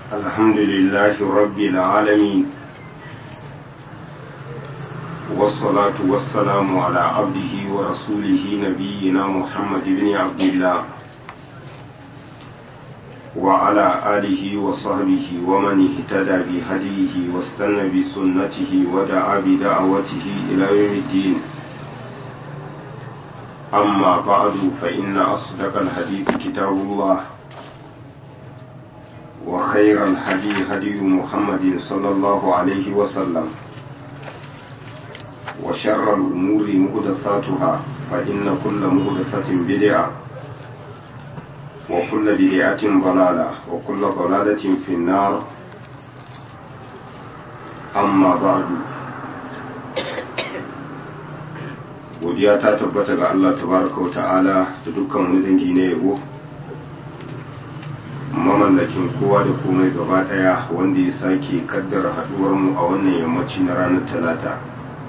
الحمد لله رب العالمين والصلاة والسلام على عبده ورسوله نبينا محمد بن عبد الله وعلى آله وصحبه ومن اهتدى بهديه واستنى بسنته ودعا بدعوته إلى يوم الدين أما بعد فإن أصدق الحديث كتاب الله وخير الهدي هدي محمد صلى الله عليه وسلم وشر الأمور مهدثاتها فإن كل مهدثة بدعة وكل بدعة ضلالة وكل ضلالة في النار أما بعد godiya ta tabbata ga Allah tabaraka wa ta'ala da dukkan wani dangi na yabo mamallakin kowa da komai gaba daya wanda ya sake kaddara haduwar mu a wannan yammaci na ranar talata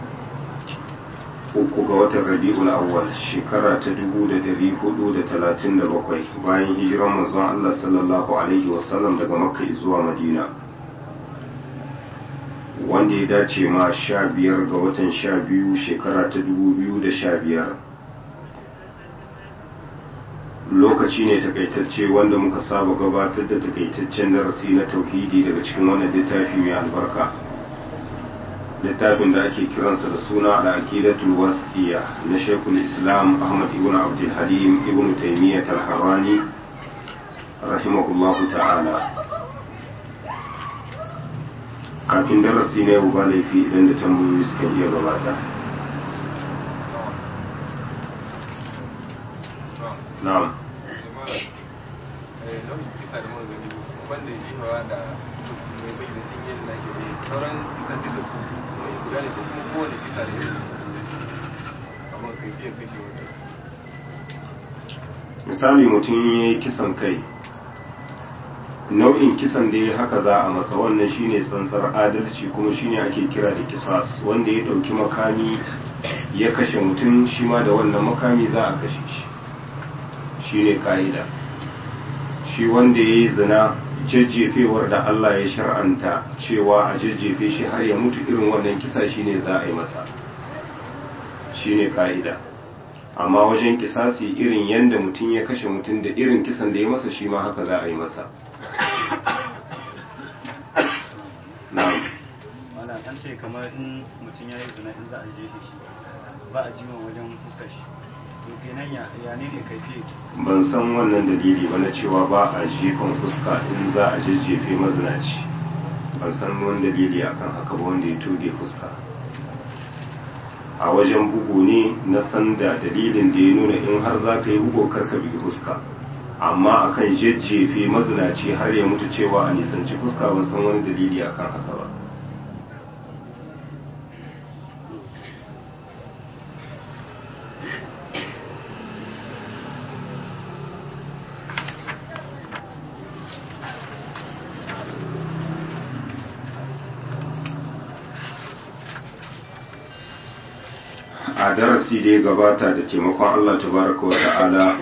uku ga watan rabi'ul awwal shekara ta dubu da dari hudu da talatin da bakwai bayan hijiran manzon Allah sallallahu alaihi wasallam daga makka zuwa madina wanda ya dace ma sha biyar ga watan sha biyu shekara ta dubu biyu da sha biyar lokaci ne takaitacce wanda muka saba gabatar da takaitaccen darasi na tauhidi daga cikin wannan littafi mai albarka littafin da ake kiransa da suna al-aqidatul wasiya na shekul islam ahmad ibn abdul halim ibn taymiyyah al-harrani rahimahullahu ta'ala kafin darasi na yau ba laifi idan da tambayoyi suka iya gabata na'am wanda jihawa da mai bai da cin yin nake da sauran kisan duka su mai guda ne ko kuma kowane kisa da yin amma kai fiye kashe wata misali mutum ya yi kisan kai nau'in kisan da ya haka za a masa wannan shine tsantsar adalci kuma shine ake kira da kisas wanda ya ɗauki makami ya kashe mutum shi ma da wannan makami za a kashe shi shine ka'ida shi wanda ya yi zina jajjefewar da Allah ya shar'anta cewa a jajjefe shi har ya mutu irin wannan kisa shine za a yi masa shine ka'ida amma wajen kisasi irin yadda mutum ya kashe mutum da irin kisan da ya masa shi ma haka za a yi masa na'am wala an ce kamar in mutum ya yi zina in za a jefe shi ba a jima wajen fuskar shi to kenan ya ya ne ne kaifi ban san wannan dalili ba na cewa ba a jefan fuska in za a jejjefe mazinaci ban san wani dalili akan haka ba wanda ya toge fuska a wajen bugu ne na san da dalilin da ya nuna in har za ka yi bugu karka bi fuska amma akan jejjefe mazinaci har ya mutu cewa a nisanci fuska ban san wani dalili akan haka ba a darasi da ya gabata da taimakon Allah tabaraka wa ta'ala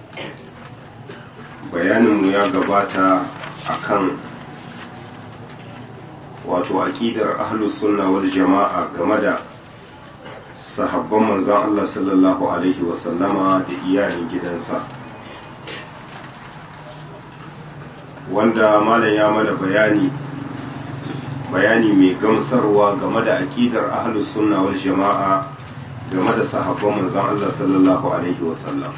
bayaninmu ya gabata akan wato aƙidar ahlus sunna wal jama'a game da sahabban manzon Allah sallallahu alaihi wasallama da iyalin gidansa wanda malam ya mana bayani bayani mai gamsarwa game da aƙidar ahlus sunna wal jama'a game da sahabban manzon Allah sallallahu alaihi wasallam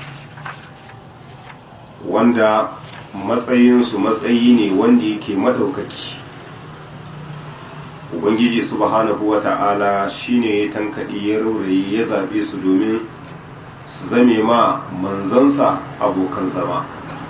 wanda matsayinsu matsayi ne wanda yake madaukaki ubangiji subhanahu wa ta'ala shine ya tankaɗi ya raurayi ya zaɓe su domin su zame ma manzansa abokan zama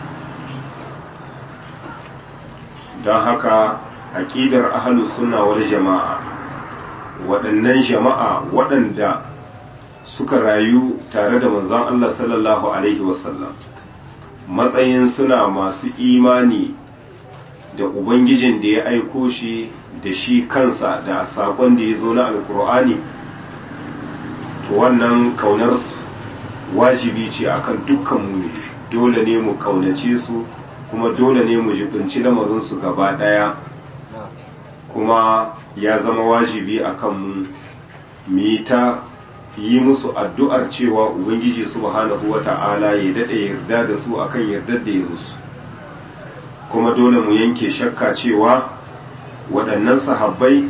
don haka aƙidar ahalus suna wal jama'a waɗannan jama'a waɗanda suka rayu tare da manzon Allah sallallahu Alaihi wasallam matsayin suna masu imani da Ubangijin da ya aiko shi da shi kansa da saƙon da ya zo na alkur'ani to wannan kaunar wajibi ce akan dukkan mu dole ne mu kaunace su kuma dole ne mu jibinci lamarinsu gaba ɗaya kuma ya zama wajibi a kanmu mu yi ta yi musu addu'ar cewa ubangiji subhanahu wa ta'ala ya daɗe yarda da su akan yardar da ya musu kuma dole mu yanke shakka cewa waɗannan sahabbai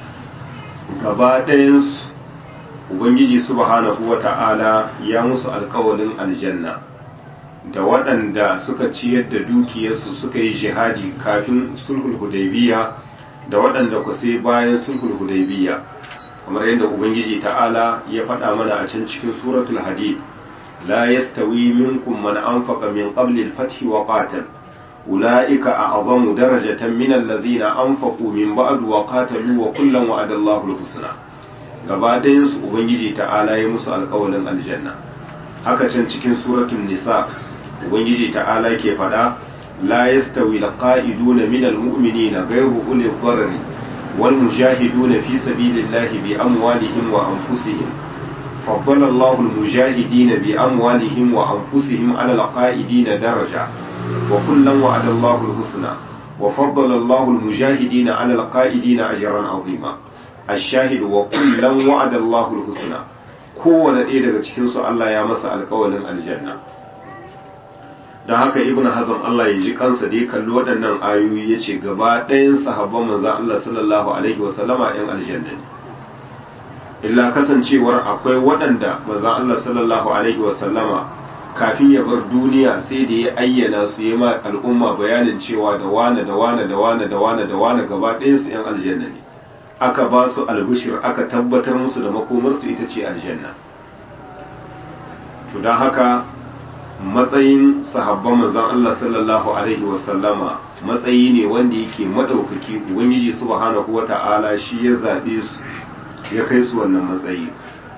gaba ɗayansu ubangiji subhanahu wa ta'ala ya musu alkawalin aljanna da waɗanda suka ciyar da dukiyarsu suka yi jihadi kafin sulhul hudaybiya da waɗanda ku sai bayan sulhul hudaybiya kamar yadda ubangiji ta'ala ya faɗa mana a can cikin suratul hadid la yastawi minkum man anfaqa min qabli al-fath wa qatal ulaika a'zamu darajatan min alladhina anfaqu min ba'd wa qatalu wa kullan wa'ada Allahu al-husna gaba ɗayan su ubangiji ta'ala ya musu alƙawalin aljanna haka can cikin suratul nisa ubangiji ta'ala ke faɗa la yastawi al-qa'iduna min al-mu'minina ghayru uli dharri wal mujahiduna fi sabilillahi bi amwalihim wa anfusihim فضل الله المجاهدين بأموالهم وأنفسهم على القائدين درجة وكلا وعد الله الحسنى وفضل الله المجاهدين على القائدين أجرا عظيما الشاهد وكلا وعد الله الحسنى kowane ɗaya daga cikinsu Allah ya masa alƙawalin aljanna don haka ibn hazm Allah ya ji kansa da ya kalli waɗannan ayoyi ya ce gaba ɗayan sahabban manzan Allah sallallahu alaihi wasallama ‘yan aljanna ne illa kasancewar akwai waɗanda manzan Allah sallallahu alaihi wasallama kafin ya bar duniya sai da ya ayyana su yi ma al'umma bayanin cewa da wane da wane da wane da wane da wane gaba ɗayan su ‘yan aljanna ne aka ba su albishir aka tabbatar musu da makomarsu ita ce aljanna to don haka matsayin sahabban manzon Allah sallallahu alaihi wasallama matsayi ne wanda yake madaukaki ubangiji subhanahu wata'ala shi ya zabe su ya kai su wannan matsayi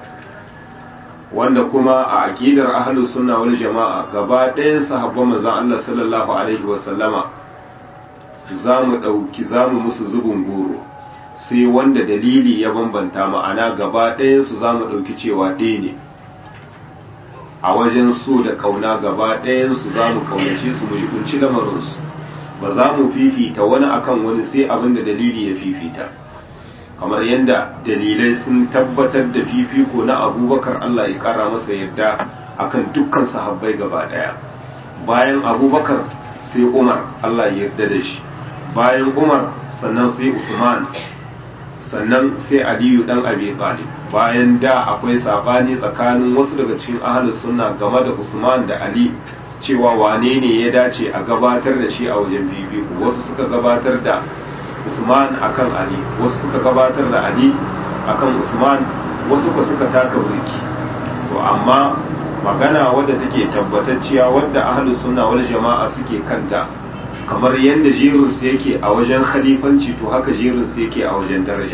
wanda kuma a aqidar ahlus sunna wal jama'a gaba ɗayan sahabban manzon Allah sallallahu alaihi wasallama zamu dauki zamu musu zubin goro sai wanda dalili ya bambanta ma'ana gaba ɗayan su zamu dauki cewa ɗaya ne a wajen so da kauna gaba ɗayansu za mu kaunace su mu jikunci lamarinsu ba za mu fifita wani akan wani sai abin da dalili ya fifita kamar yadda dalilai sun tabbatar da fifiko na abubakar Allah ya kara masa yadda akan dukkan sahabbai gaba ɗaya bayan abubakar sai umar Allah ya yarda da shi bayan umar sannan sai usman sannan sai aliyu dan abi talib bayan da akwai sabani tsakanin wasu daga cikin ahlus sunna game da usman da ali cewa wane ne ya dace a gabatar da shi a wajen fifiko wasu suka gabatar da usman akan ali wasu suka gabatar da ali akan usman wasu ko suka taka burki to amma magana wadda take tabbatacciya wadda ahlus sunna wal jama'a suke kanta kamar yadda jerinsu yake a wajen khalifanci to haka jerinsu yake a wajen daraja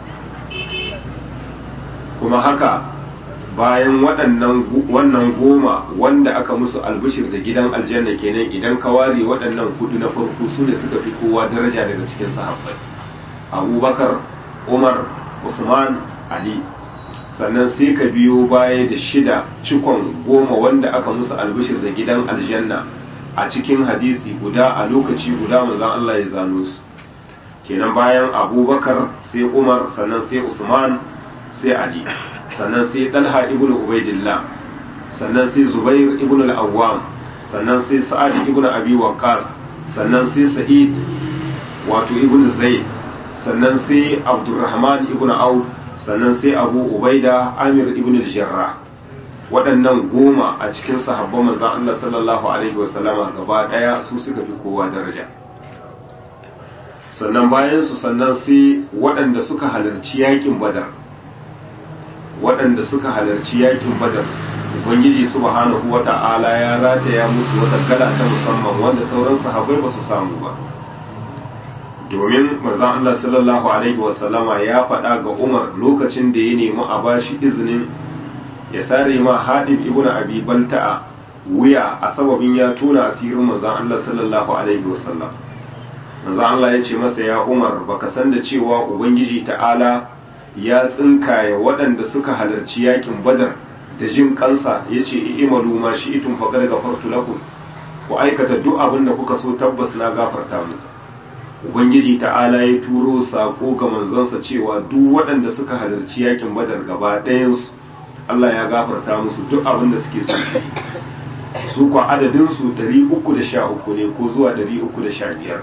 kuma haka bayan waɗannan wannan goma wanda aka musu albishir da gidan aljanna kenan idan ka ware waɗannan hudu na farko su ne suka fi kowa daraja daga cikin sahabbai abubakar umar usman ali sannan sai ka biyo baya da shida cikon goma wanda aka musu albishir da gidan aljanna a cikin hadisi guda a lokaci guda manzon Allah ya zano su kenan bayan abubakar sai umar sannan sai usman sai ali sannan sai dalha ibn ubaidillah sannan sai zubair ibn al-awwam sannan sai sa'ad ibn abi waqas sannan sai sa'id wato ibn zaid sannan sai abdurrahman ibn auf sannan sai abu ubaida amir ibn al-jarrah waɗannan goma a cikin sahabban manzan Allah sallallahu Alaihi wasallama gaba ɗaya su suka fi kowa daraja sannan bayan su sannan sai waɗanda suka halarci yakin badar waɗanda suka halarci yakin badar ubangiji subhanahu wa ta'ala ya rataya musu wata kala ta musamman wanda sauran sahabbai ba su samu ba domin manzan Allah sallallahu Alaihi wasallama ya faɗa ga umar lokacin da ya nemi a bashi izinin ya sare ma hadib ibn abi balta'a wuya a sababin ya tona asirin manzon Allah sallallahu alaihi wasallam manzon Allah ya ce masa ya Umar baka san da cewa ubangiji ta'ala ya tsinkaye waɗanda suka halarci yakin badar da jin kansa ya ce i'malu ma shi'tum faqad ghafartu lakum ku aikata duk abin da kuka so tabbas na gafarta muku ubangiji ta'ala ya turo sako ga manzansa cewa duk waɗanda suka halarci yakin badar gaba ɗayansu Allah ya gafarta musu duk abin da suke so su kwa adadinsu 313 ne ko zuwa 315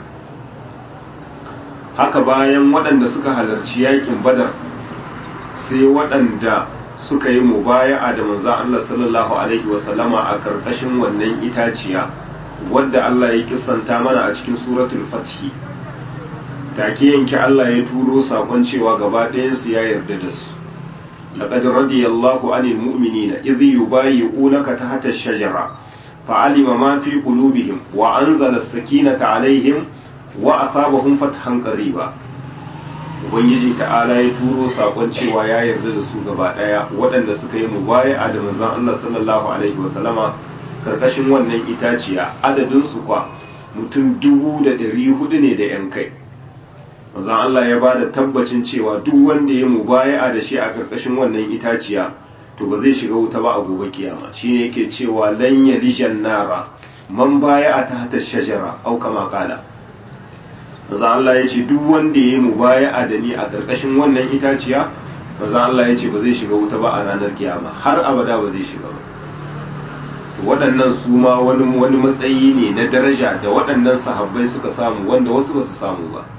haka bayan waɗanda suka halarci yakin badar sai waɗanda suka yi mubaya'a da manzan Allah sallallahu alaihi wasallama a karkashin wannan itaciya wadda Allah ya kisanta mana a cikin suratul fathi take yanke Allah ya turo sakon cewa gaba ɗayansu ya yarda da su laqad radiyallahu anil mu'minina idh yubayyi'unaka tahta ash-shajara fa'alima ma fi qulubihim wa anzala as-sakinata alaihim wa asabahum fathan qariba ubangiji ta'ala ya turo sakon cewa ya yarda da su gaba daya waɗanda suka yi mubaya'a da manzon Allah sallallahu alaihi wasallama karkashin wannan itaciya adadin su kwa mutum dubu da ɗari hudu ne da yan kai manzon Allah ya bada tabbacin cewa duk wanda ya mubaya'a da shi a karkashin wannan itaciya to ba zai shiga wuta ba a gobe kiyama shine yake cewa lan yalijan nara man baya'a ta hata shajara au kama kala manzo Allah ya ce duk wanda ya yi mubaya'a da ni a ƙarƙashin wannan itaciya manzo Allah ya ce ba zai shiga wuta ba a ranar kiyama har abada ba zai shiga ba waɗannan su ma wani wani matsayi ne na daraja da waɗannan sahabbai suka samu wanda wasu ba su samu ba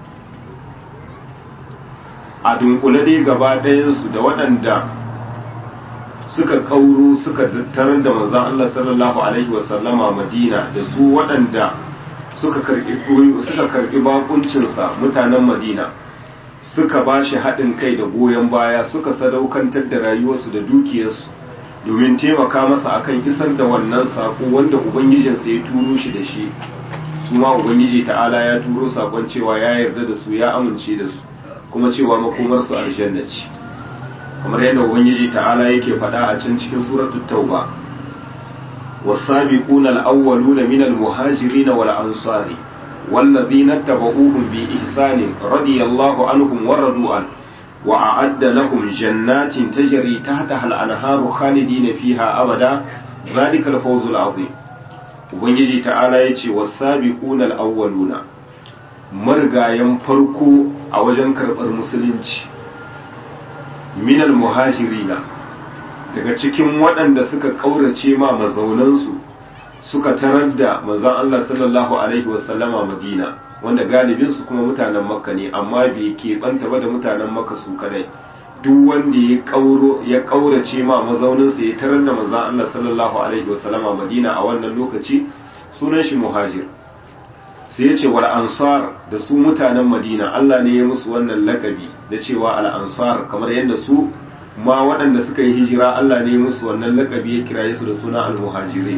a dunkule dai gaba ɗayansu da waɗanda suka kauro suka tarar da manzon Allah sallallahu alaihi wasallama Madina da su waɗanda suka karbi suka karbi bakuncinsa mutanen Madina suka ba shi haɗin kai da goyon baya suka sadaukantar da rayuwarsu da dukiyarsu domin taimaka masa akan isar da wannan sako wanda ubangijinsa ya turo shi da shi su ma ubangiji ta'ala ya turo sakon cewa ya yarda da su ya amince da su kuma cewa makomarsu aljanna ce kamar yadda ubangiji ta'ala yake faɗa a can cikin suratul tauba والسابقون الأولون من المهاجرين والأنصار والذين اتبعوهم بإحسان رضي الله عنهم ورضوا عنه وأعد لهم جنات تجري تحتها الأنهار خالدين فيها أبدا ذلك الفوز العظيم ubangiji ta'ala ya ce wasabiqun al-awwaluna margayan farko a wajen karɓar musulunci minal muhajirina daga cikin waɗanda suka ƙaurace ma mazaunansu suka tarar da manzon Allah sallallahu alaihi wasallama Madina wanda galibinsu kuma mutanen Makka ne amma bai keɓanta ba da mutanen Makka su kadai duk wanda ya ƙauro ya ƙaurace ma mazauninsa ya tarar da manzon Allah sallallahu alaihi wasallama Madina a wannan lokaci sunan shi muhajir sai ya ce wal ansar da su mutanen Madina Allah ne ya musu wannan lakabi da cewa al ansar kamar yadda su ma waɗanda suka yi hijira Allah ne musu wannan lakabi ya kiraye su da suna al-muhajirin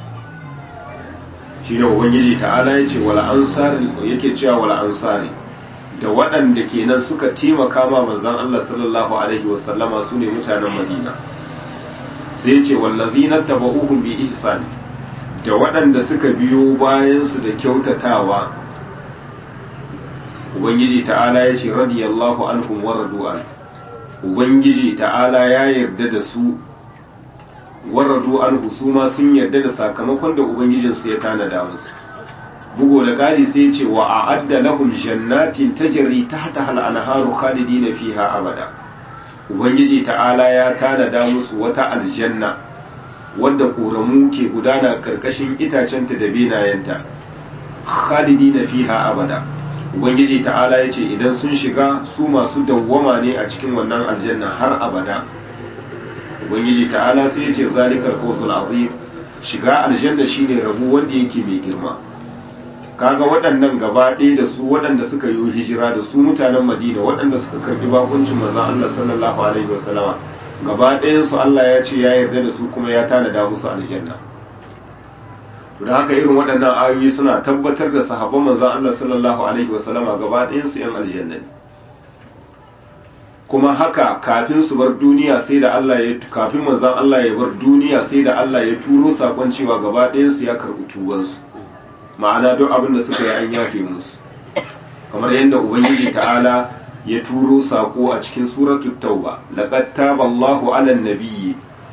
shi ne ubangiji ta'ala ya ce wala ansari yake cewa wala ansari da waɗanda kenan suka taimaka ma manzon Allah sallallahu alaihi wasallama su ne mutanen Madina sai ya ce wallazina tabauhum bi ihsan da waɗanda suka biyo bayan su da kyautatawa ubangiji ta'ala ya ce radiyallahu anhum wa radu anhu ubangiji ta'ala ya yarda da su waradu an husuma sun yarda da sakamakon da ubangijinsu ya tanada musu bugo da kari sai ce wa a'adda lahum jannatin tajri tahta hal anharu khalidina fiha abada ubangiji ta'ala ya tanada musu wata aljanna wadda koramu ke gudana karkashin itacenta da benayenta khalidina fiha abada ubangiji ta'ala ya ce idan sun shiga su masu dawwama ne a cikin wannan aljanna har abada ubangiji ta'ala sai ya ce zalikal fawzul azim shiga aljanna shine rabu wanda yake mai girma kaga waɗannan gaba ɗaya da su waɗanda suka yi hijira da su mutanen madina waɗanda suka karbi bakuncin manzon Allah sallallahu alaihi wasallama gaba ɗayan su Allah ya ce ya yarda da su kuma ya tanada musu aljanna da haka irin waɗannan ayoyi suna tabbatar da sahabban manzon Allah sallallahu alaihi wasallama gaba ɗayan su yan aljanna ne kuma haka kafin su bar duniya sai da Allah ya kafin manzon Allah ya bar duniya sai da Allah ya turo sakon cewa gaba ɗayan su ya karɓi tubansu ma'ana duk abin da suka yi an yafe musu kamar yadda ubangiji ta'ala ya turo sako a cikin suratul tauba laqad taballahu 'alan nabiyyi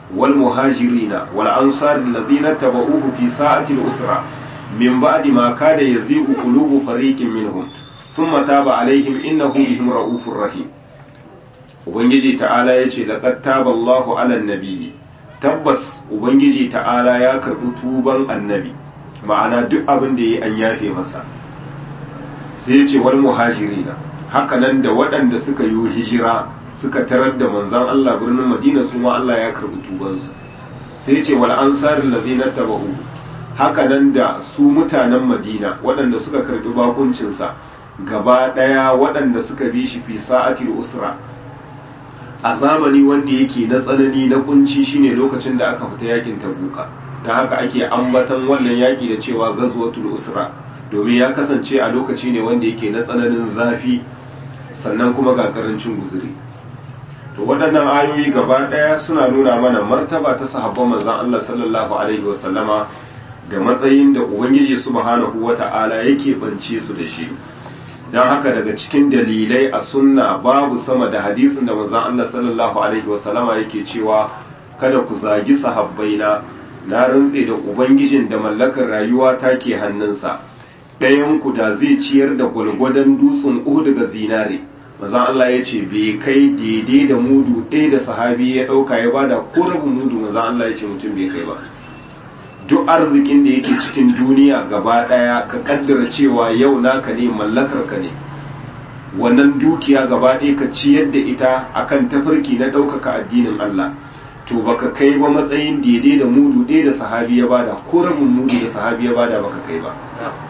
wal muhajirina wal ansar alladhina tabauhu fi sa'ati al-usra min ba'di ma kada yazigu qulubu fariqin minhum thumma taba alaihim innahu bihim ra'ufur rahim ubangiji ta'ala yace laqad taba Allahu 'alan nabiyyi tabbas ubangiji ta'ala ya karbi tuban annabi ma'ana duk abin da yayi an yafe masa sai yace wal muhajirina haka nan da waɗanda suka yi hijira suka tarar da manzon Allah birnin Madina su ma Allah ya karbi tubansu sai yace wal ansaril ladina tabahu haka nan da su mutanen Madina waɗanda suka karbi bakuncinsa gaba ɗaya waɗanda suka bi shi fi sa'atil usra a zamani wanda yake na tsanani na kunci shine lokacin da aka fita yakin tabuka ta haka ake ambatan wannan yaki da cewa gazwatul usra domin ya kasance a lokaci ne wanda yake na tsananin zafi sannan kuma ga karancin guzuri to waɗannan ayoyi gaba ɗaya suna nuna mana martaba ta sahabban manzon Allah sallallahu alaihi wasallama da matsayin da ubangiji subhanahu wata'ala yake bance su da shi don haka daga cikin dalilai a sunna babu sama da hadisin da manzon Allah sallallahu alaihi wasallama yake cewa kada ku zagi sahabbaina na rantse da ubangijin da mallakar rayuwa ta ke hannunsa ɗayan ku da zai ciyar da gwalgwadon dutsen uhu daga zinare manzon Allah ya ce bai kai daidai da mudu ɗaya da sahabi ya ɗauka ya bada ko rabin mudu manzon Allah ya ce mutum bai kai ba duk arzikin da yake cikin duniya gaba daya ka kaddara cewa yau naka ne mallakar ka ne wannan dukiya gaba ɗaya ka ciyar da ita akan tafarki na ɗaukaka addinin Allah to baka kai ba matsayin daidai da mudu ɗaya da sahabi ya bada ko rabin mudu da sahabi ya bada baka kai ba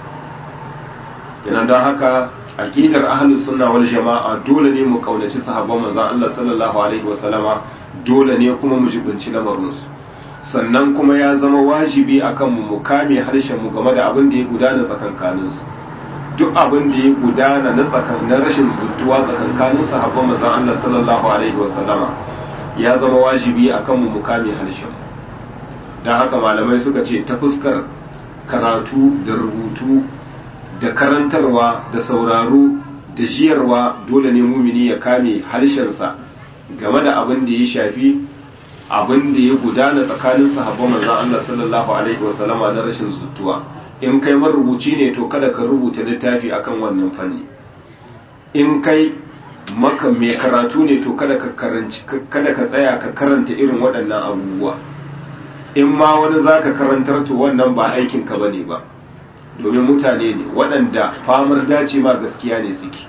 kenan don haka aqidar ahlus sunna wal jama'a dole ne mu kaunaci sahabban manzon Allah sallallahu alaihi wasallama dole ne kuma mu jibinci lamarinsu sannan kuma ya zama wajibi akan mu mu kame harshen mu game da abin da ya gudana tsakankanin su duk abin da ya gudana na tsakan na rashin zuttuwa tsakankanin sahabban manzon Allah sallallahu alaihi wasallama ya zama wajibi akan mu mu kame harshen mu dan haka malamai suka ce ta fuskar karatu da rubutu da karantarwa da sauraro da jiyarwa dole ne mumini ya kame harshensa game da abin da ya shafi abin da ya gudana tsakanin sahabban manzon Allah sallallahu alaihi wasallama na rashin zuttuwa in kai marubuci ne to kada ka rubuta littafi akan wannan fanni in kai maka mai karatu ne to kada ka karanci kada ka tsaya ka karanta irin waɗannan abubuwa in ma wani zaka karantar to wannan ba aikin ka bane ba domin mutane ne waɗanda famar dace ma gaskiya ne suke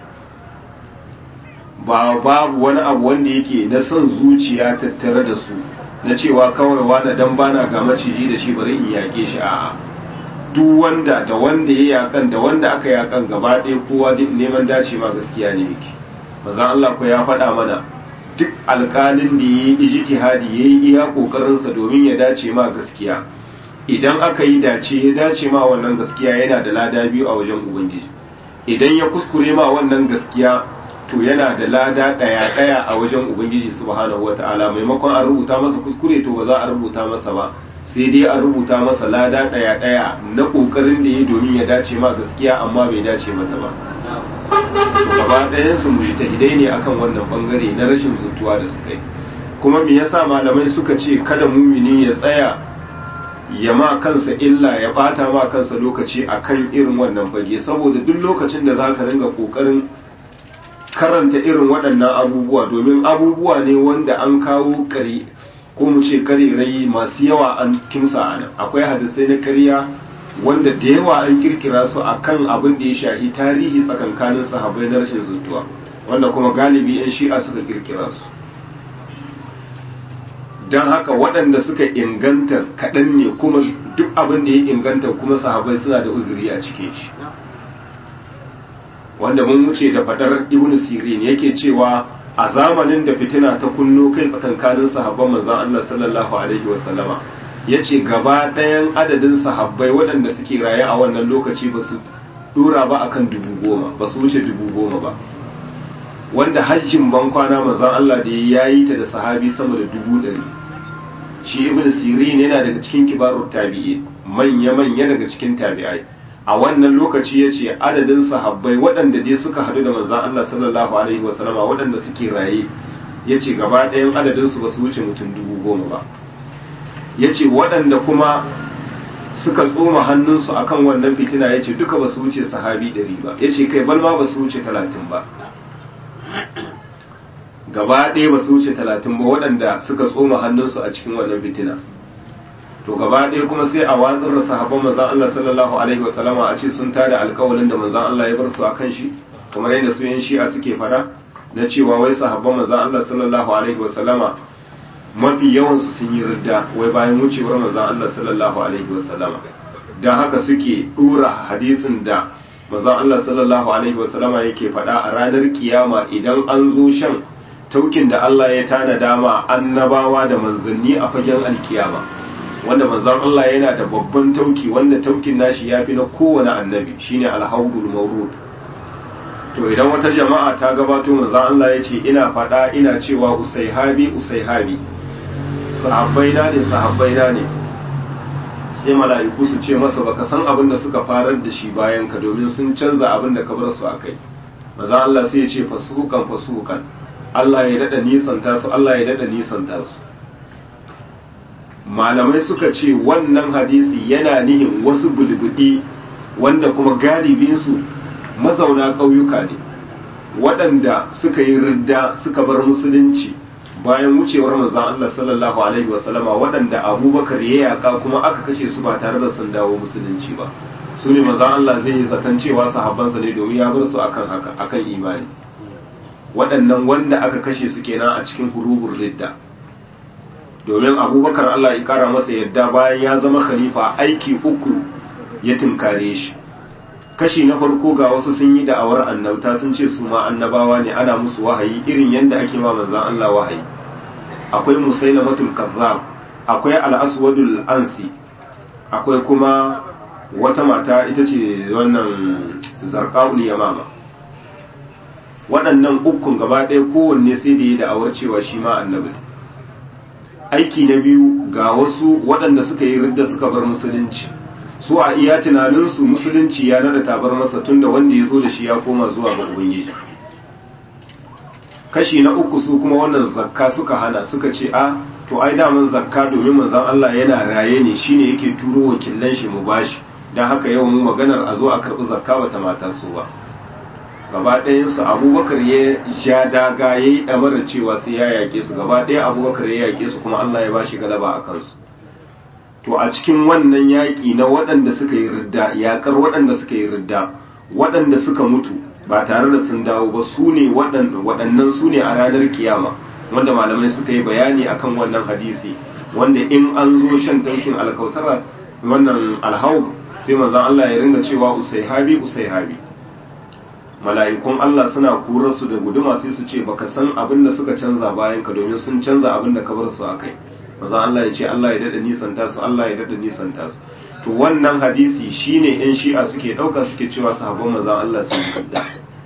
ba babu wani abu wanda yake na son zuciya tattare da su na cewa kawai wani dan bana ga maciji da shi bari in yake shi a'a duk wanda da wanda ya yakan da wanda aka yakan gaba ɗaya kowa neman dace ma gaskiya ne yake maza Allah ko ya faɗa mana duk alƙalin da ya yi ijtihadi ya yi iya ƙoƙarinsa domin ya dace ma gaskiya idan aka yi dace ya dace ma wannan gaskiya yana da lada biyu a wajen ubangiji idan ya kuskure ma wannan gaskiya to yana da lada ɗaya ɗaya a wajen ubangiji subhanahu wata'ala maimakon an rubuta masa kuskure to ba za a rubuta masa ba sai dai a rubuta masa lada ɗaya ɗaya na ƙoƙarin da ya domin ya dace ma gaskiya amma bai dace mata ba to gaba ɗayan su mujtahidai ne akan wannan bangare na rashin zutuwa da suka yi kuma me yasa malamai suka ce kada mumini ya tsaya ya ma kansa illa ya bata ma kansa lokaci akan irin wannan fage saboda duk lokacin da zaka ringa kokarin karanta irin waɗannan abubuwa domin abubuwa ne wanda an kawo kare ko mu ce karerai masu yawa an kimsa a nan akwai hadisai na ƙarya wanda da yawa an kirkira su akan abin da ya shahi tarihi tsakankanin sahabbai na rashin zutuwa wanda kuma galibi 'yan shi'a suka kirkira su don haka waɗanda suka inganta kaɗan ne kuma duk abin da ya inganta kuma sahabai suna da uzuri a cikin shi wanda mun wuce da faɗar ibn sirin yake cewa a zamanin da fitina ta kunno kai tsakankanin sahabban manzon Allah sallallahu alaihi wa sallama yace gaba ɗayan adadin sahabbai waɗanda suke raye a wannan lokaci ba su dura ba akan dubu goma ba su wuce dubu goma ba wanda hajjin ban kwana manzon Allah da ya yi ta da sahabi sama da dubu ɗari shi ibn sirin yana daga cikin kibarut tabi'i manya manya daga cikin tabi'ai a wannan lokaci ya ce adadin sahabbai waɗanda dai suka haɗu da manzon Allah sallallahu alaihi wa sallama waɗanda suke raye ya ce gaba ɗayan adadin su ba su wuce mutum dubu goma ba yace waɗanda kuma suka tsoma hannunsu akan wannan fitina yace duka ba su wuce sahabi ɗari ba yace kai balma ba su wuce talatin ba gaba ɗaya ba su wuce talatin ba waɗanda suka tsoma hannunsu a cikin wannan fitina to gaba ɗaya kuma sai a watsar da sahabban manzon Allah sallallahu alaihi wa sallama a ce sun tada alƙawalin da manzon Allah ya bar su akan shi kamar yadda su yan shi'a suke fada na cewa wai sahabban manzon Allah sallallahu alaihi wa sallama mafi yawan su sun yi ridda wai bayan wucewar manzon Allah sallallahu alaihi wa sallama dan haka suke dora hadisin da manzon Allah sallallahu alaihi wa sallama yake fada a ranar kiyama idan an zo shan taukin da Allah ya tana dama annabawa da manzanni a fagen alkiyama wanda manzon Allah yana da babban tauki wanda taukin nashi ya fi na kowane annabi shine alhaudul mawrud to idan wata jama'a ta gabato manzon Allah ya ce ina faɗa ina cewa usaihabi usaihabi sahabbai na ne sahabbai na ne sai mala'iku su ce masa baka san abin da suka farar da shi bayan ka domin sun canza abin da ka bar su akai manzon Allah sai ya ce fasuhukan fasuhukan Allah ya dada nisanta su Allah ya dada nisanta su malamai suka ce wannan hadisi yana nihin wasu bulbudi wanda kuma galibinsu mazauna ƙauyuka ne waɗanda suka yi ridda suka bar musulunci bayan wucewar manzon Allah sallallahu alaihi wasallama waɗanda abubakar ya yaka kuma aka kashe su ba tare da sun dawo musulunci ba su ne manzon Allah zai yi zaton cewa sahabbansa ne domin ya bar su akan haka akan imani waɗannan wanda aka kashe su kenan a cikin hurubur ridda domin abubakar Allah ya kara masa yadda bayan ya zama khalifa aiki uku ya tunkare shi kashi na farko ga wasu sun yi da'awar annabta sun ce su ma annabawa ne ana musu wahayi irin yadda ake ma manzan Allah wahayi akwai musailamatul kazzab akwai al-aswadul ansi akwai kuma wata mata ita ce wannan zarqaul yamama waɗannan ukun gaba ɗaya kowanne sai da ya da'awar cewa shi ma annabi aiki na biyu ga wasu waɗanda suka yi ridda suka bar musulunci su a iya tunaninsu musulunci ya nada tabar masa tunda wanda ya zo da shi ya koma zuwa ga ubangiji kashi na uku su kuma wannan zakka suka hana suka ce a to ai daman zakka domin manzon Allah yana raye ne shine yake turo wakilan shi mu bashi dan haka yau mu maganar a zo a karbi zakka bata mata su ba gaba ɗayansu abubakar ya ja daga ya yi ɗamarar cewa sai ya yaƙe su gaba ɗaya abubakar ya yaƙe su kuma allah ya ba shi galaba a kansu to a cikin wannan yaƙi na waɗanda suka yi ridda yaƙar waɗanda suka yi ridda waɗanda suka mutu ba tare da sun dawo ba su ne waɗannan su ne a ranar kiyama wanda malamai suka yi bayani akan wannan hadisi wanda in an zo shan tankin alkausara wannan alhau sai manzon allah ya ringa cewa usaihabi usaihabi mala'ikun Allah suna kurar su da guduma sai su ce baka san abin da suka canza bayan ka domin sun canza abin da ka bar su akai maza Allah ya ce Allah ya dada nisanta su Allah ya dada nisanta su to wannan hadisi shine yan shi'a suke dauka suke cewa sahabban maza Allah sun yi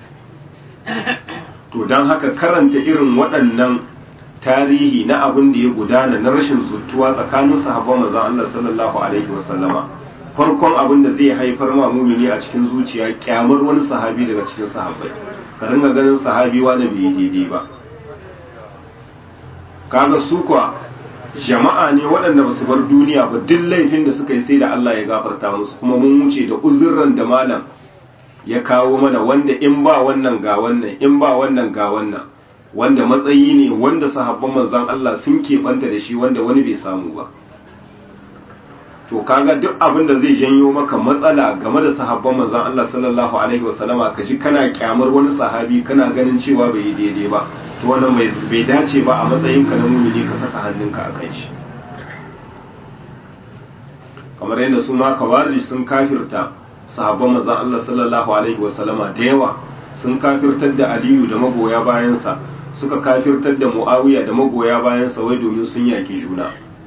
to dan haka karanta irin waɗannan tarihi na abin da ya gudana na rashin zuttuwa tsakanin sahabban maza Allah sallallahu alaihi wasallama farkon abin da zai haifar ma mumini a cikin zuciya kyamar wani sahabi daga cikin sahabbai ka dinga ganin sahabi wani bai daidai ba kaga su kuwa jama'a ne waɗanda basu bar duniya ba duk laifin da suka yi sai da Allah ya gafarta musu kuma mun wuce da uzurran da malam ya kawo mana wanda in ba wannan ga wannan in ba wannan ga wannan wanda matsayi ne wanda sahabban manzon Allah sun keɓanta da shi wanda wani bai samu ba to kaga duk abin da zai janyo maka matsala game da sahabban manzon Allah sallallahu alaihi wasallama ka ji kana kyamar wani sahabi kana ganin cewa bai yi daidai ba to wannan bai dace ba a matsayin ka na mumini ka saka hannunka a kan shi kamar yadda su ma kawari sun kafirta sahabban manzon Allah sallallahu alaihi wasallama da yawa sun kafirtar da Aliyu da magoya bayansa suka kafirtar da Muawiya da magoya bayansa wai domin sun yaki juna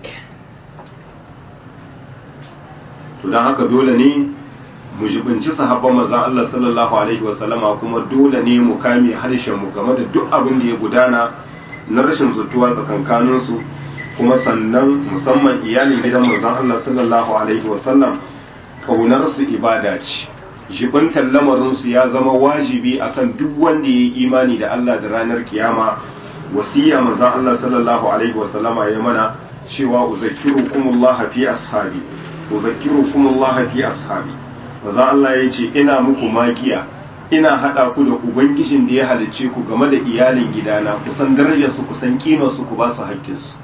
to don haka dole ne mu jibinci sahabban manzon Allah sallallahu alaihi wasallama kuma dole ne mu kame harshen mu game da duk abin da ya gudana na rashin zutuwa tsakankanin su kuma sannan musamman iyalin gidan manzon Allah sallallahu alaihi wasallam kaunar su ibada ce jibintar lamarin su ya zama wajibi akan duk wanda ya yi imani da Allah da ranar kiyama wasiya manzon Allah sallallahu alaihi wasallama ya mana cewa uzakkirukumullah fi ashabi uzakkirukumullah fi ashabi manzo Allah ya ce ina muku magiya ina hada ku da ubangijin da ya halice ku game da iyalin gidana ku san darajar su ku san kimar su ku ba su haƙƙin su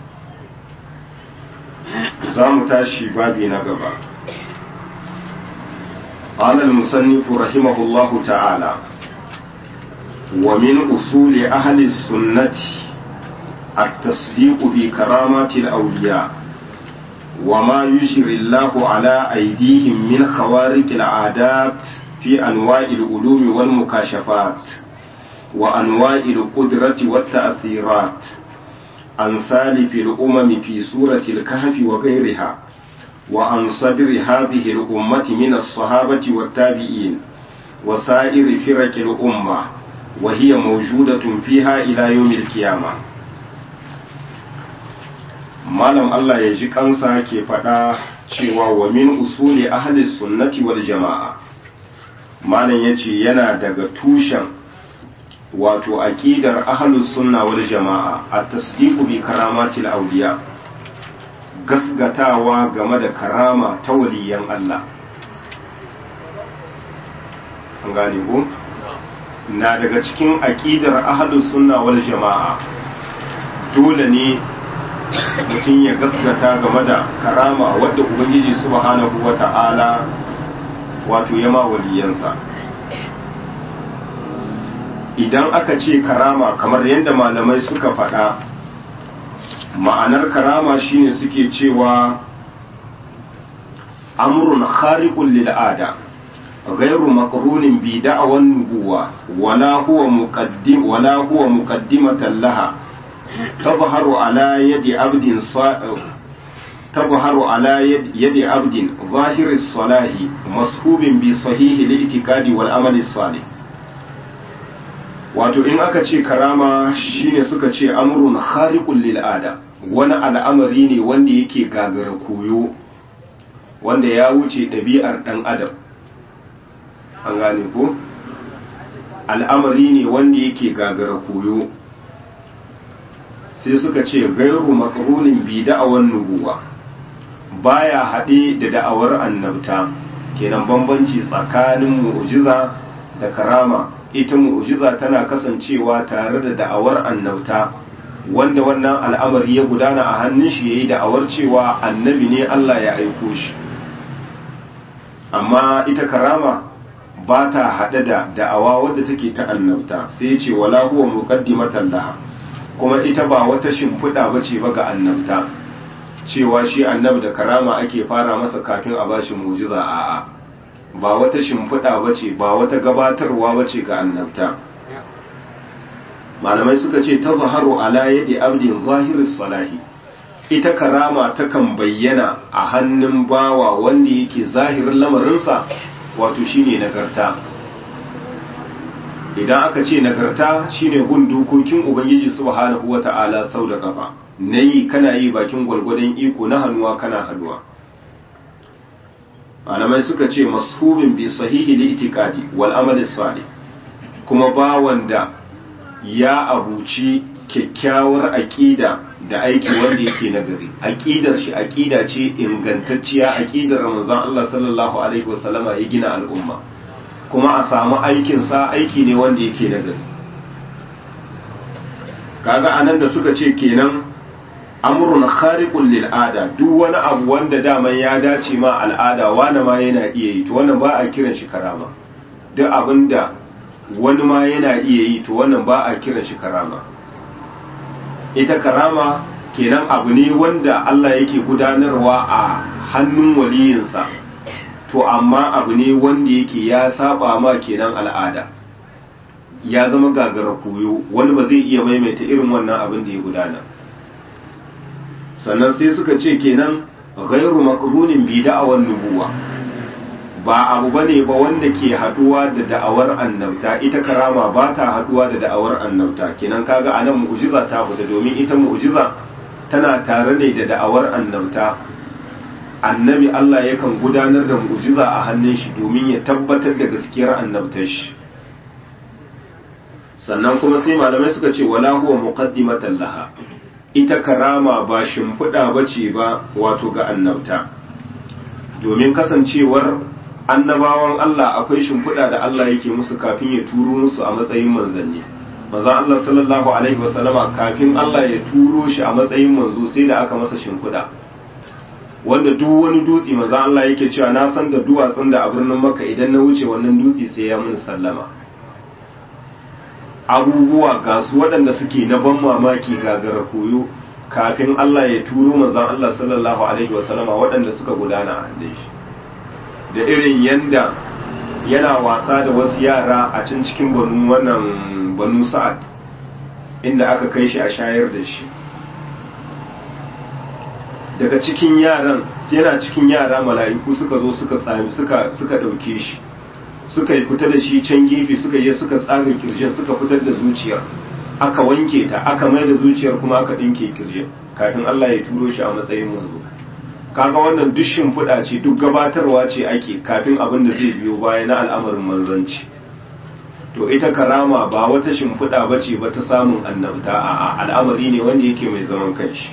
za mu tashi babi na gaba قال المصنف رحمه الله تعالى ومن أصول أهل السنة التصديق بكرامات الأولياء وما يجري الله على أيديهم من خوارق العادات في أنواع العلوم والمكاشفات وأنواع القدرة والتأثيرات عن سالف الأمم في سورة الكهف وغيرها وعن صدر هذه الأمة من الصحابة والتابعين وسائر فرق الأمة وهي موجودة فيها إلى يوم القيامة malam Allah ya ji kansa ke faɗa cewa wa min usuli ahli sunnati wal jama'a malam ya ce yana daga tushen wato aqidar ahlus sunna wal jama'a at-tasdiqu bi karamatil awliya gasgatawa game da karama ta waliyan Allah an gane ko na daga cikin aqidar ahlus sunna wal jama'a dole ne mutum ya gaskata game da karama wadda ubangiji subhanahu wata'ala wato ya ma waliyansa idan aka ce karama kamar yadda malamai suka faɗa ma'anar karama shine suke cewa amrun khariqun lil ada غير مقرون بدعوى النبوة ولا هو مقدم ولا هو مقدمة لها تظهر على يد عبد صا... تظهر على يد, يد عبد ظاهر الصلاح مصحوب بصحيح الاعتقاد والعمل الصالح wato in aka ce karama shine suka ce amrun khariqul lil ada wani al'amari ne wanda yake gagara koyo wanda ya wuce ɗabi'ar ɗan adam an gane ko al'amari ne wanda yake gagara koyo sai suka ce gairu makarunin bi da'awar nubuwa baya haɗe da da'awar annabta kenan bambanci tsakanin mu'jiza da karama ita mu'jiza tana kasancewa tare da da'awar annabta wanda wannan al'amari ya gudana a hannun shi yayi da'awar cewa annabi ne Allah ya aiko shi amma ita karama ba ta haɗe da da'awa wadda take ta annabta sai ce wala huwa muqaddimatan laha kuma ita ba wata shimfiɗa ba ce ba ga annabta cewa shi annab da karama ake fara masa kafin a bashi mujiza a'a ba wata shimfiɗa ba ce ba wata gabatarwa ba ce ga annabta malamai suka ce ta zaharu ala yadi abdin zahiris salahi ita karama takan bayyana a hannun bawa wanda yake zahirin lamarinsa wato shine nagarta idan aka ce nagarta shine gun dokokin ubangiji subhanahu wata'ala sau da kafa nayi kana yi bakin gwalgwadon iko na hannuwa kana hannuwa malamai suka ce mashubin bi sahihi li itikadi wal amali salih kuma ba wanda ya abuci kyakkyawar aqida da aiki wanda yake nagari aqidar shi aqida ce ingantacciya aqidar manzon Allah sallallahu alaihi wasallama ya gina al'umma kuma a samu aikinsa aiki ne wanda yake nagari kaga anan da suka ce kenan amrun khariqun lil ada duk wani abu wanda daman ya dace ma al'ada wani ma yana iya yi to wannan ba a kiran shi karama duk abinda wani ma yana iya yi to wannan ba a kiran shi karama ita karama kenan abu ne wanda Allah yake gudanarwa a hannun waliyinsa to amma abu ne wanda yake ya saba ma kenan al'ada ya zama gagara koyo wani ba zai iya maimaita irin wannan abin da ya gudana sannan sai suka ce kenan ghairu makrunin bi da'awan nubuwa ba abu bane ba wanda ke haduwa da da'awar annabta ita karama ba ta haduwa da da'awar annabta kenan kaga anan mu'jiza ta fita domin ita mu'jiza tana tare ne da da'awar annabta annabi Allah yakan gudanar da mu'jiza a hannun shi domin ya tabbatar da gaskiyar annabtar shi sannan kuma sai malamai suka ce wala huwa muqaddimatan laha ita karama ba shimfiɗa ba ce ba wato ga annabta domin kasancewar annabawan Allah akwai shimfiɗa da Allah yake musu kafin ya turo musu a matsayin manzanni manzon Allah sallallahu alaihi wasallama kafin Allah ya turo shi a matsayin manzo sai da aka masa shimfiɗa wanda duk wani dutse manzon Allah yake cewa na san da duwatsun da a birnin Makka idan na wuce wannan dutse sai ya mun sallama abubuwa ga su waɗanda suke na ban mamaki gagara koyo kafin Allah ya turo manzon Allah sallallahu alaihi wasallama waɗanda suka gudana a hannun shi da irin yanda yana wasa da wasu yara a can cikin banu wannan banu sa'ad inda aka kai shi a shayar da shi daga cikin yaran yana cikin yara mala'iku suka zo suka tsami suka suka dauke shi suka yi fita da shi can gefe suka je suka tsaga kirjin suka fitar da zuciyar aka wanke ta aka mai da zuciyar kuma aka dinke kirjin kafin Allah ya turo shi a matsayin manzo kaga wannan duk shimfiɗa ce duk gabatarwa ce ake kafin abin da zai biyo baya na al'amarin manzanci to ita karama ba wata shimfiɗa ba ce ba ta samun annabta a al'amari ne wanda yake mai zaman kanshi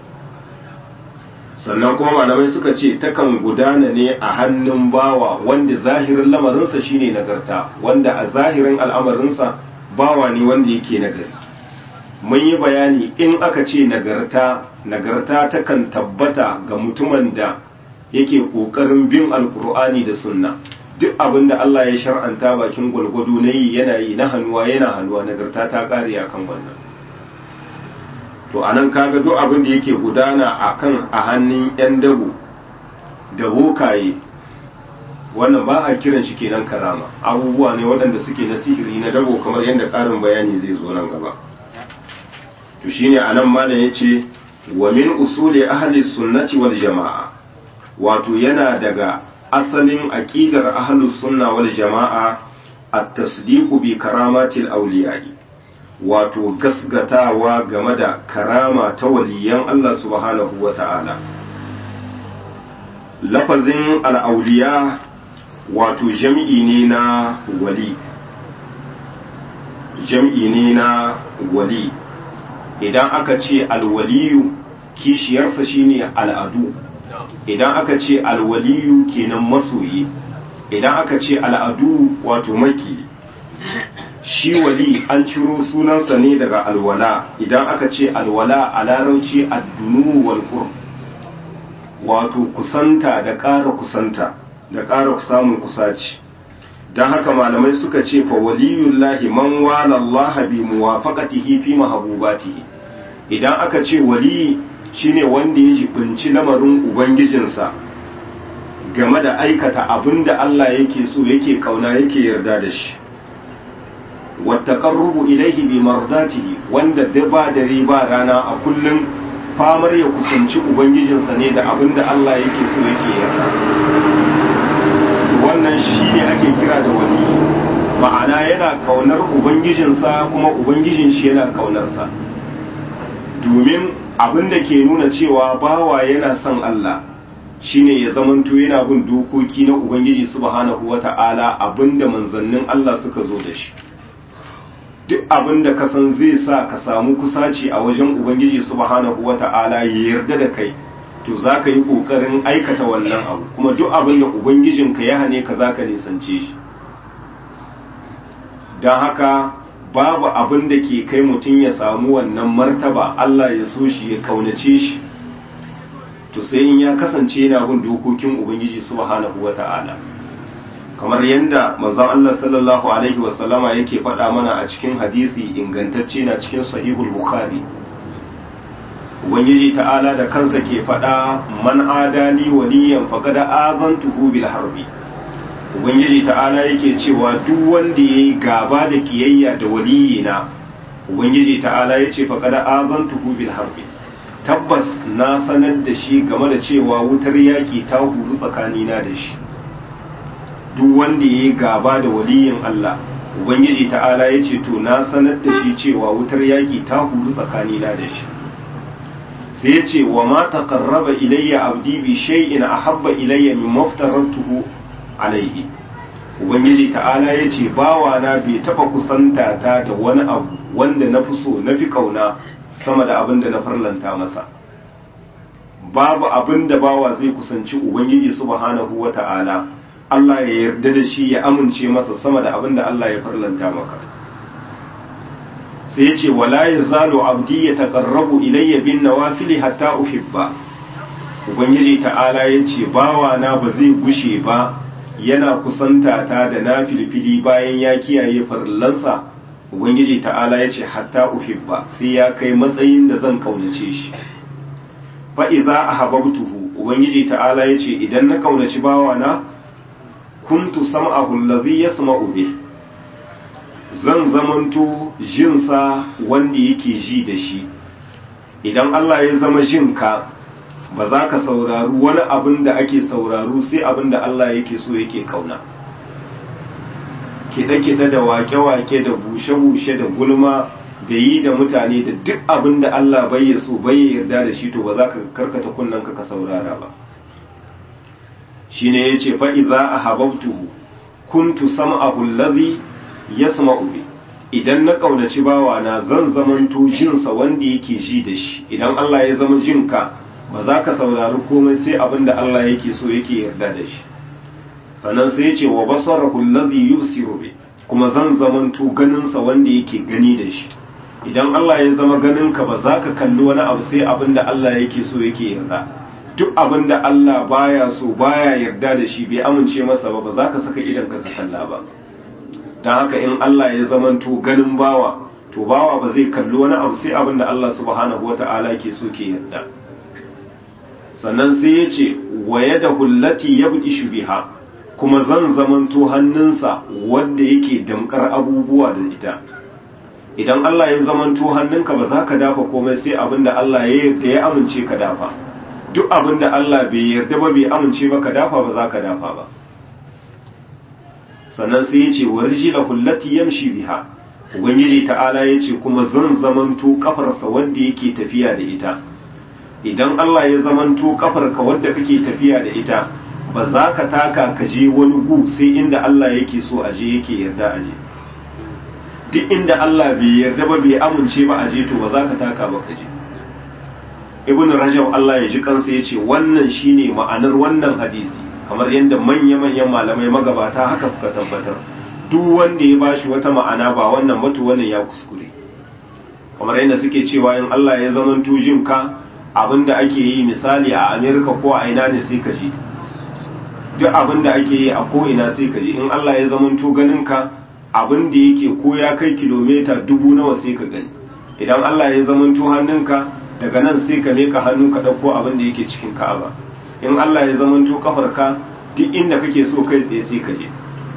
sannan kuma malamai suka ce takan gudana ne a hannun bawa wanda zahirin lamarinsa shine nagarta wanda a zahirin al'amarinsa bawa ne wanda yake nagari mun yi bayani in aka ce nagarta nagarta takan tabbata ga mutumin da yake ƙoƙarin bin alkur'ani da sunna duk abin da Allah ya shar'anta bakin gwalgwado na yi yana yi na hannuwa yana hannuwa nagarta ta ƙare a kan wannan to a nan kaga duk abin da yake gudana a kan a hannun 'yan dabo da bokaye wannan ba a kiran shi kenan karama abubuwa ne waɗanda suke na sihiri na dabo kamar yadda ƙarin bayani zai zo nan gaba to shine anan malam yace wa min usuli ahli sunnati wal jama'a wato yana daga asalin aqidar ahli sunna wal jama'a at-tasdiqu bi karamatil awliya'i wato gasgatawa game da karama ta waliyan Allah subhanahu wata'ala lafazin al-awliya wato jam'i ne na wali jam'i ne na wali idan aka ce alwaliyu kishiyarsa shine al'adu idan aka ce alwaliyu kenan masoyi idan aka ce al'adu wato maki shi wali an ciro sunansa ne daga alwala idan aka ce alwala a larauci addunu wal wato kusanta da ƙara kusanta da ƙara samun kusaci don haka malamai suka ce fa waliyullahi man wala Allah bi muwafaqatihi fi mahabubatihi idan aka ce wali shine wanda ya jibinci lamarin ubangijinsa game da aikata abin da Allah yake so yake kauna yake yarda da shi wattaqarrubu ilayhi bi mardatihi wanda da ba dare ba rana a kullum famar ya kusanci ubangijinsa ne da abin da Allah yake so yake yarda wannan shi ne ake kira da wali ma'ana yana kaunar ubangijinsa kuma ubangijin shi yana kaunarsa domin abin da ke nuna cewa bawa yana son Allah shine ya zamanto yana bin dokoki na ubangiji subhanahu wata'ala abinda manzannin Allah suka zo da shi duk abin da ka san zai sa ka samu kusaci a wajen ubangiji subhanahu wata'ala ya yarda da kai to za ka yi ƙoƙarin aikata wannan abu kuma duk abin da ubangijinka ya hane ka za ka nisance shi don haka babu abin da ke kai mutum ya samu wannan martaba Allah ya so shi ya kaunace shi to sai in ya kasance yana bin dokokin ubangiji subhanahu wata'ala kamar yadda manzon Allah sallallahu alaihi wasallama yake faɗa mana a cikin hadisi ingantacce na cikin sahihul bukhari ubangiji ta'ala da kansa ke faɗa man adali waliyan faqad azantuhu bil harbi ubangiji ta'ala yake cewa duk wanda yayi gaba da kiyayya da waliyina ubangiji ta'ala yace faqad azantuhu bil harbi tabbas na sanar da shi game da cewa wutar yaki ta huru tsakanina da shi duk wanda yayi gaba da waliyin Allah ubangiji ta'ala yace to na sanar da shi cewa wutar yaki ta huru tsakanina da shi sai ya ce wa ma taqarraba ilayya abdi bi shay'in ahabba ilayya min maftaratuhu alaihi ubangiji ta'ala ya ce bawa na bai taba kusanta ta da wani abu wanda na fi so na fi kauna sama da abin da na farlanta masa babu abin da bawa zai kusanci ubangiji subhanahu wata'ala Allah ya yarda da shi ya amince masa sama da abin da Allah ya farlanta maka sai ya ce wala yazalu abdi ya taqarrabu ilayya bin nawafili hatta uhibba ubangiji ta'ala ya ce bawa na ba zai gushe ba yana kusanta ta da na filfili bayan ya kiyaye farillansa ubangiji ta'ala ya ce hatta uhibba sai ya kai matsayin da zan kaunace shi fa idza ahabbtuhu ubangiji ta'ala ya ce idan na kaunaci bawa na kuntu sam'ahu allazi yasma'u bih zan zamanto jinsa wanda yake ji da shi idan Allah ya zama jinka ba za ka saurari wani abin da ake sauraro sai abin da Allah yake so yake kauna kiɗe-kiɗe da wake-wake da bushe-bushe da gulma da yi da mutane da duk abin da Allah bai so bai yarda da shi to ba za ka karkata kunnanka ka saurara ba shi ne ya ce fa'iza a hababtuhu kuntu sam'ahu allazi yasma'u bi idan na ƙaunaci bawana zan zamanto jinsa wanda yake ji da shi idan Allah ya zama jinka ba za ka saurari komai sai abin da Allah yake so yake yarda da shi sannan sai ya ce wa basarahu allazi yusiru bi kuma zan zamanto ganinsa wanda yake gani da shi idan Allah ya zama ganinka ba za ka kalli wani abu sai abin da Allah yake so yake yarda duk abin da Allah baya so baya yarda da shi bai amince masa ba ba za ka saka idan ka kalla ba don haka in Allah ya zamanto ganin bawa to bawa ba zai kalli wani abu sai abin da Allah subhanahu wata'ala ke so ke yarda sannan sai ya ce waye da hullati ya buɗi shubiha kuma zan zamanto hannunsa wanda yake damkar abubuwa da ita idan Allah ya zamanto hannunka ba za ka dafa komai sai abin da Allah ya yarda ya amince ka dafa duk abin da Allah bai yarda ba bai amince ba ka dafa ba za ka dafa ba sannan sai ya ce warji la hullati yamshi biha ubangiji ta'ala ya ce kuma zan zamanto kafarsa wanda yake tafiya da ita idan Allah ya zamanto kafarka wanda kake tafiya da ita ba za ka taka ka je wani gu sai inda Allah yake so a je yake yarda a je duk inda Allah bai yarda ba bai amince ba a je to ba za ka taka ba ka je ibn rajab Allah ya ji kansa ya ce wannan shine ma'anar wannan hadisi kamar yadda manya-manyan malamai magabata haka suka tabbatar duk wanda ya bashi wata ma'ana ba wannan batu wannan ya kuskure kamar yadda suke cewa in Allah ya zaman tujin ka abinda ake yi misali a Amerika ko a ina ne sai ka ji duk abinda ake yi a ko ina sai ka ji in Allah ya zaman to ganin ka abin da yake ko ya kai kilomita dubu nawa sai ka gani idan Allah ya zaman to hannunka daga nan sai ka meka hannu ka ɗauko abin da yake cikin ka'aba in Allah ya zamanto kafarka duk inda kake so kai tsaye sai ka je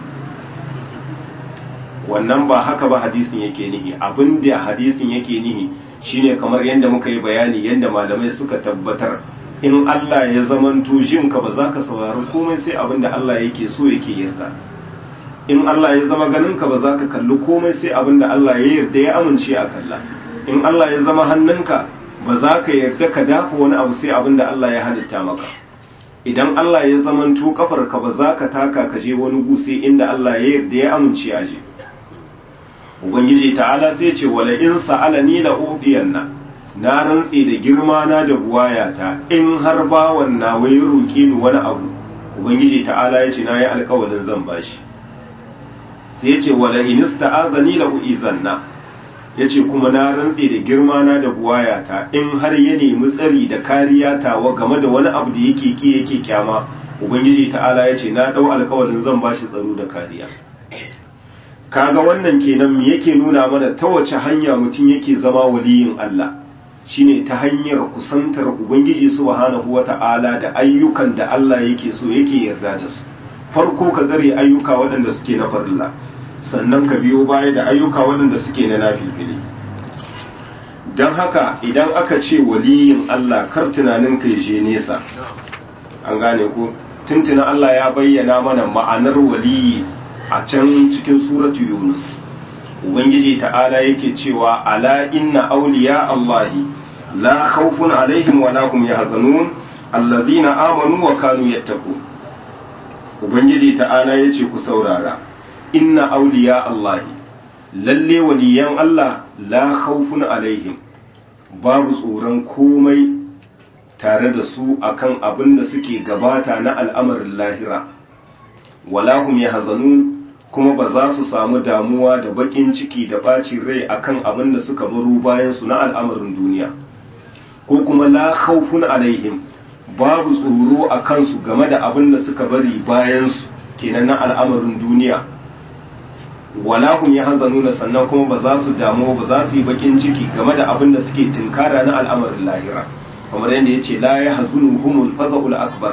wannan ba haka ba hadisin yake nihi abin da hadisin yake nihi shine kamar yadda muka yi bayani yadda malamai suka tabbatar in Allah ya zamanto jinka ba za ka saurari komai sai abin da Allah yake so yake yarda in Allah ya zama ganinka ba za ka kalli komai sai abin da Allah ya yarda ya amince a kalla in Allah ya zama hannunka ba za ka yarda ka dafa wani abu sai abin da Allah ya halitta maka idan Allah ya zamanto kafarka ba za ka taka ka je wani gu sai inda Allah ya yarda ya amince a je ubangiji ta'ala sai ce wala in sa'alani la udiyanna na rantse da girma na da buwayata in har bawan na wai roki ni wani abu ubangiji ta'ala ya ce na yi alkawalin zan bashi sai ya ce wala in ista'azani la uizanna ya ce kuma na rantse da girma na da buwayata in har ya nemi tsari da kariya tawa game da wani abu da yake ki yake kyama ubangiji ta'ala ya ce na dau alkawalin zan bashi tsaro da kariya kaga wannan kenan me yake nuna mana ta wace hanya mutum yake zama waliyin Allah shine ta hanyar kusantar ubangiji subhanahu wata'ala da ayyukan da Allah yake so yake yarda da su farko ka zare ayyuka waɗanda suke na farilla sannan ka biyo baya da ayyuka waɗanda suke na nafilfili don haka idan aka ce waliyin Allah kar tunanin kai je nesa an gane ku tuntuna Allah ya bayyana mana ma'anar waliyi a can cikin suratu yunus ubangiji ta'ala yake cewa ala inna awliya allahi la khawfun alaihim wa la hum yahzanun alladhina amanu wa kanu yattaqun ubangiji ta'ala yace ku saurara inna awliya allahi lalle waliyan Allah la khawfun alaihim babu tsoron komai tare da su akan abin da suke gabata na al'amarin lahira walahum ya hazanu kuma ba za su samu damuwa da bakin ciki da bacin rai akan abin da suka baro bayan su na al'amarin duniya ko kuma la khawfun alaihim babu tsoro a kansu game da abin da suka bari bayan su kenan na al'amarin duniya walahum ya hazanuna sannan kuma ba za su damu ba za su yi bakin ciki game da abin da suke tinkara na al'amarin lahira kamar yadda ya ce la ya hazunu humul faza'ul akbar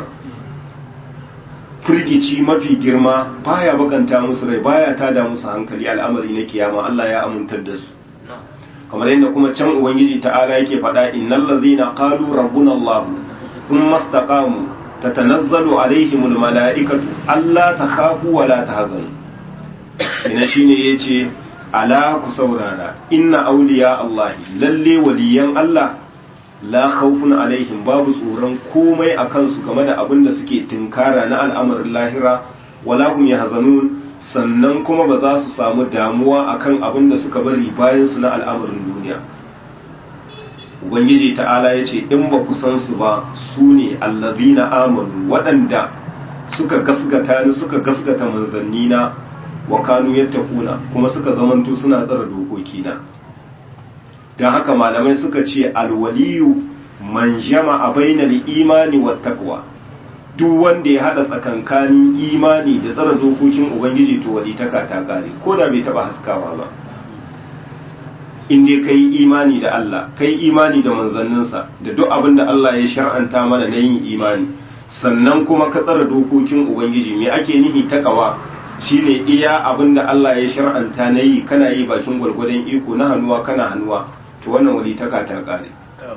firgici mafi girma baya bakanta musu rai baya tada musu hankali al'amari na kiyama Allah ya amintar da su kamar yadda kuma can ubangiji ta'ala yake faɗa innal ladzina qalu rabbuna Allah thumma istaqamu tatanazzalu alaihimul mala'ikatu alla takhafu wa la tahzanu ina shine yace ala ku saurara inna awliya Allah lalle waliyan Allah la khawfun alaihim babu tsoron komai a kansu game da abin da suke tinkara na al'amarin lahira wala hum yahzanun sannan kuma ba za su samu damuwa akan abin da suka bari bayan su na al'amarin duniya ubangiji ta'ala ya ce in ba ku san su ba su ne allazina amanu waɗanda suka gasgata ni suka gasgata manzannina wa kanu yattaquna kuma suka zamanto suna tsara dokokina don haka malamai suka ce alwaliyu man jama'a bainal imani wa taqwa duk wanda ya hada tsakankanin imani da tsara dokokin ubangiji to wali ta ta kare ko da bai taba haskawa ba in dai kai imani da Allah kai imani da manzanninsa da duk abin da Allah ya shar'anta mana na yin imani sannan kuma ka tsara dokokin ubangiji me ake nihi taqwa shine iya abin da Allah ya shar'anta na yi kana yi bakin gwargwadon iko na hannuwa kana hannuwa to wannan walitaka ta kare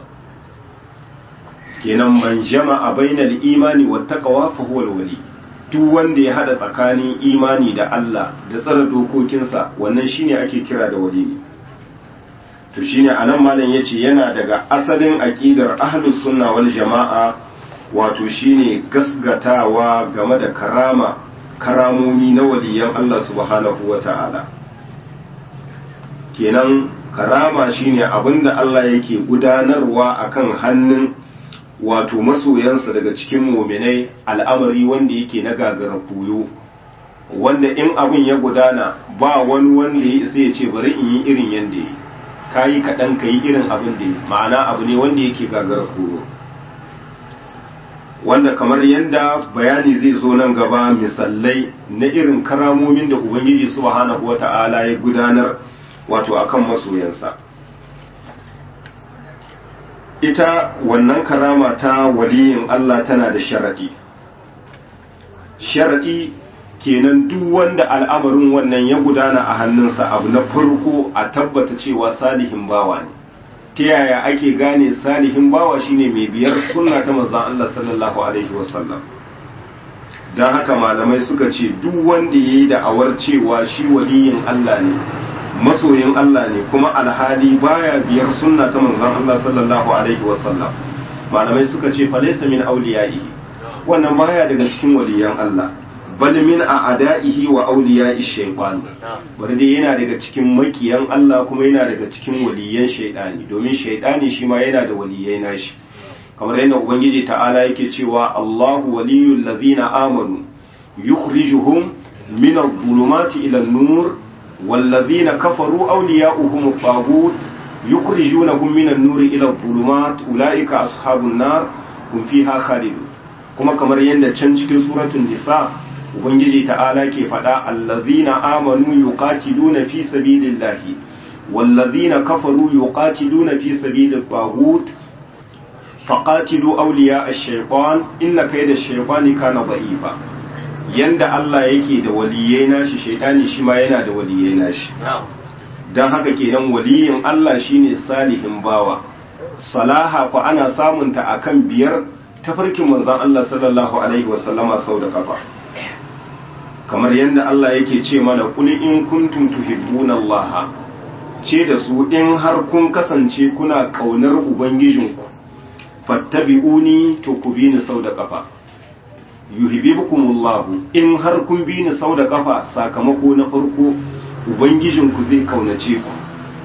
kenan man jama'a bainal imani wat taqwa fa huwa wali duk wanda ya hada tsakanin imani da Allah da tsara dokokinsa wannan shine ake kira da wali to shine anan malam yace yana daga asalin aqidar ahlus sunna wal jama'a wato shine gasgatawa game da karama karamomi na waliyan Allah subhanahu wata'ala kenan karama shine abinda Allah yake gudanarwa akan hannun wato masoyansa daga cikin muminai al'amari wanda yake na gagara koyo wanda in abin ya gudana ba wani wanda ya isa ya ce bari in yi irin yanda ya ka yi kaɗan ka yi irin abin da ya ma'ana abu ne wanda yake gagara koyo wanda kamar yadda bayani zai zo nan gaba misalai na irin karamomin da ubangiji subhanahu wata'ala ya gudanar wato akan masoyansa ita wannan karama ta waliyin Allah tana da sharaɗi sharaɗi kenan duk wanda al'amarin wannan ya gudana a hannunsa abu na farko a tabbata cewa salihin bawa ne ta yaya ake gane salihin bawa shine mai biyar sunna ta manzon Allah sallallahu alaihi wasallam don haka malamai suka ce duk wanda ya yi da'awar cewa shi waliyin Allah ne masoyin Allah ne kuma alhali baya biyar sunna ta manzon Allah sallallahu alaihi wasallam malamai suka ce falaysa min awliyaihi wannan baya daga cikin waliyan Allah bal min a'da'ihi wa awliya'i shaytan bari dai yana daga cikin makiyan Allah kuma yana daga cikin waliyan shaytani domin shaytani shi ma yana da waliyai nashi kamar yadda ubangiji ta'ala yake cewa Allahu waliyul ladhina amanu yukhrijuhum min adh-dhulumati ila an-nur والذين كفروا أولياؤهم الطاغوت يخرجونهم من النور إلى الظلمات أولئك أصحاب النار هم فيها خالدون kuma kamar yadda can cikin suratul nisa ubangiji ta'ala ke faɗa allazina amanu yuqatiluna fi sabilillahi wallazina kafaru yuqatiluna fi sabilit taghut faqatilu awliya ash-shaytan inna kayda ash-shaytani kana da'ifa yanda Allah yake da waliyai nashi shaidani shi ma yana da waliyai nashi don haka kenan waliyin Allah shine salihin bawa salaha fa ana samunta akan biyar tafarkin manzon Allah sallallahu alaihi wasallama sau da kafa kamar yadda Allah yake ce mana kul in kuntum tuhibbuna Allah ce da su in har kun kasance kuna kaunar ubangijinku fattabi'uni to ku bi ni sau da kafa yuhibbukumullahu in har kun bi ni sau da kafa sakamako na farko ubangijinku zai kaunace ku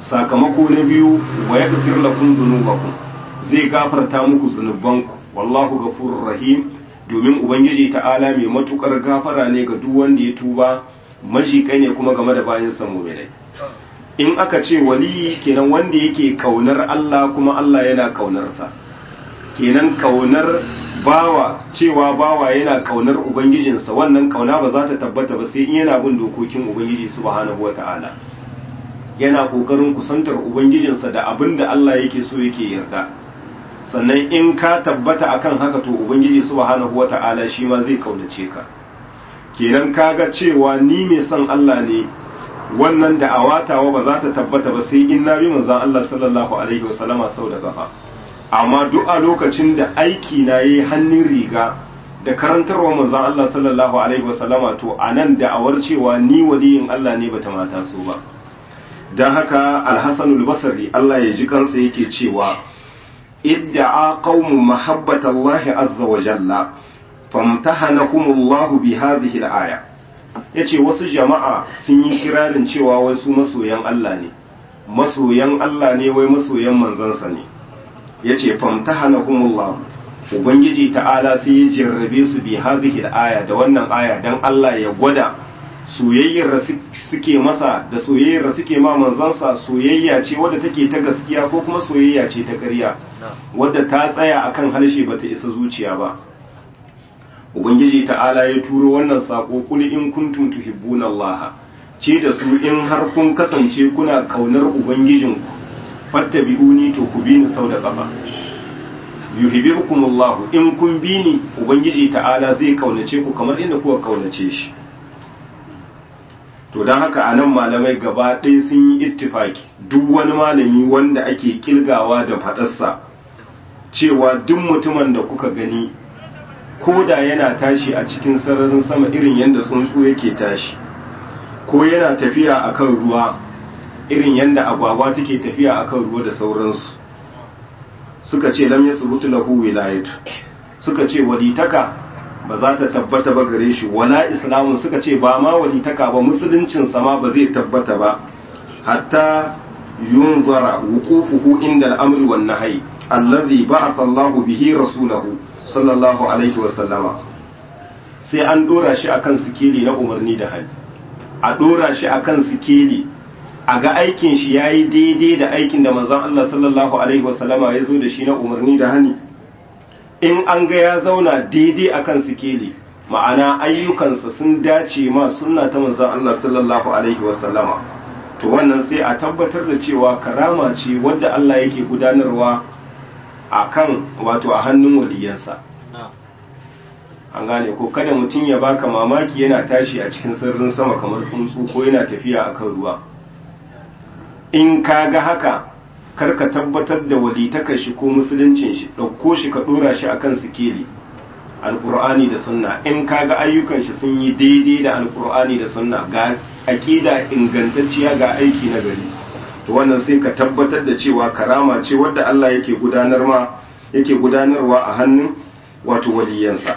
sakamako na biyu wa yaghfir lakum dhunubakum zai gafarta muku zunubanku wallahu ghafurur rahim domin ubangiji ta'ala mai matukar gafara ne ga duk wanda ya tuba majikai ne kuma game da bayan sa mu'minai in aka ce wali kenan wanda yake kaunar Allah kuma Allah yana kaunarsa kenan kaunar bawa cewa bawa yana kaunar ubangijinsa wannan kauna ba za ta tabbata ba sai in yana bin dokokin ubangiji subhanahu wata'ala yana kokarin kusantar ubangijinsa da abin da Allah yake so yake yarda sannan in ka tabbata akan haka to ubangiji subhanahu wata'ala shi ma zai kaunace ka kenan kaga cewa ni mai son Allah ne wannan da awatawa ba za ta tabbata ba sai in na bi manzon Allah sallallahu alaihi wasallama sau da kafa amma duk a lokacin da aiki na yi hannun riga da karantarwa manzon Allah sallallahu alaihi wasallama to anan da awar cewa ni waliyin Allah ne bata mata so ba dan haka al-Hasan al-Basri Allah ya ji kansa yake cewa idda'a qaumun mahabbatallahi azza wa jalla famtahanahumullahu bi hadhihi al-aya yace wasu jama'a sun yi kirarin cewa wai su masoyan Allah ne masoyan Allah ne wai masoyan manzansa ne yace famtahanahumullahu ubangiji ta'ala sai ya jarrabe su bi hadhihi al-aya da wannan aya dan Allah ya gwada soyayyar da suke masa da soyayyar da suke ma manzansa soyayya ce wadda take ta gaskiya ko kuma soyayya ce ta ƙarya wadda ta tsaya akan harshe bata isa zuciya ba ubangiji ta'ala ya turo wannan sako kul in kuntum tuhibbuna Allah ce da su in har kun kasance kuna kaunar ubangijinku fattabi'uni to ku bi ni sau da kafa yuhibbukumullah in kun bi ni ubangiji ta'ala zai kaunace ku kamar inda kuka kaunace shi to don haka anan malamai gaba ɗaya sun yi ittifaki duk wani malami wanda ake kilgawa da faɗarsa cewa duk mutumin da kuka gani ko da yana tashi a cikin sararin sama irin yadda tsuntsu yake tashi ko yana tafiya akan ruwa irin yadda agwagwa take tafiya akan ruwa da sauransu suka ce lam yasbutu lahu wilayatu suka ce walitaka ba za ta tabbata ba gare shi wala islamun suka ce ba ma walitaka ba musuluncin sama ba zai tabbata ba hatta yunzara wuqufuhu inda al-amri wan nahyi allazi ba'atha Allahu bihi rasulahu sallallahu alaihi wa sallama sai an dora shi akan sikeli na umarni da hali a dora shi akan sikeli a ga aikin shi yayi daidai da aikin da manzon Allah sallallahu alaihi wa sallama ya zo da shi na umarni da hani in an ga ya zauna daidai akan sikeli ma'ana ayyukansa sun dace ma sunna ta manzon Allah sallallahu alaihi wasallama to wannan sai a tabbatar da cewa karama ce wadda Allah yake gudanarwa akan wato a hannun waliyansa an gane ko kada mutum ya baka mamaki yana tashi a cikin sirrin sama kamar tsuntsu ko yana tafiya akan ruwa in ka ga haka karka tabbatar da walitakar shi ko musuluncin shi ɗauko shi ka ɗora shi akan sikeli alƙur'ani da sunna in kaga ayyukan shi sun yi daidai da alƙur'ani da sunna ga aƙida ingantacciya ga aiki na gari to wannan sai ka tabbatar da cewa karama ce wadda Allah yake gudanar ma yake gudanarwa a hannun wato waliyansa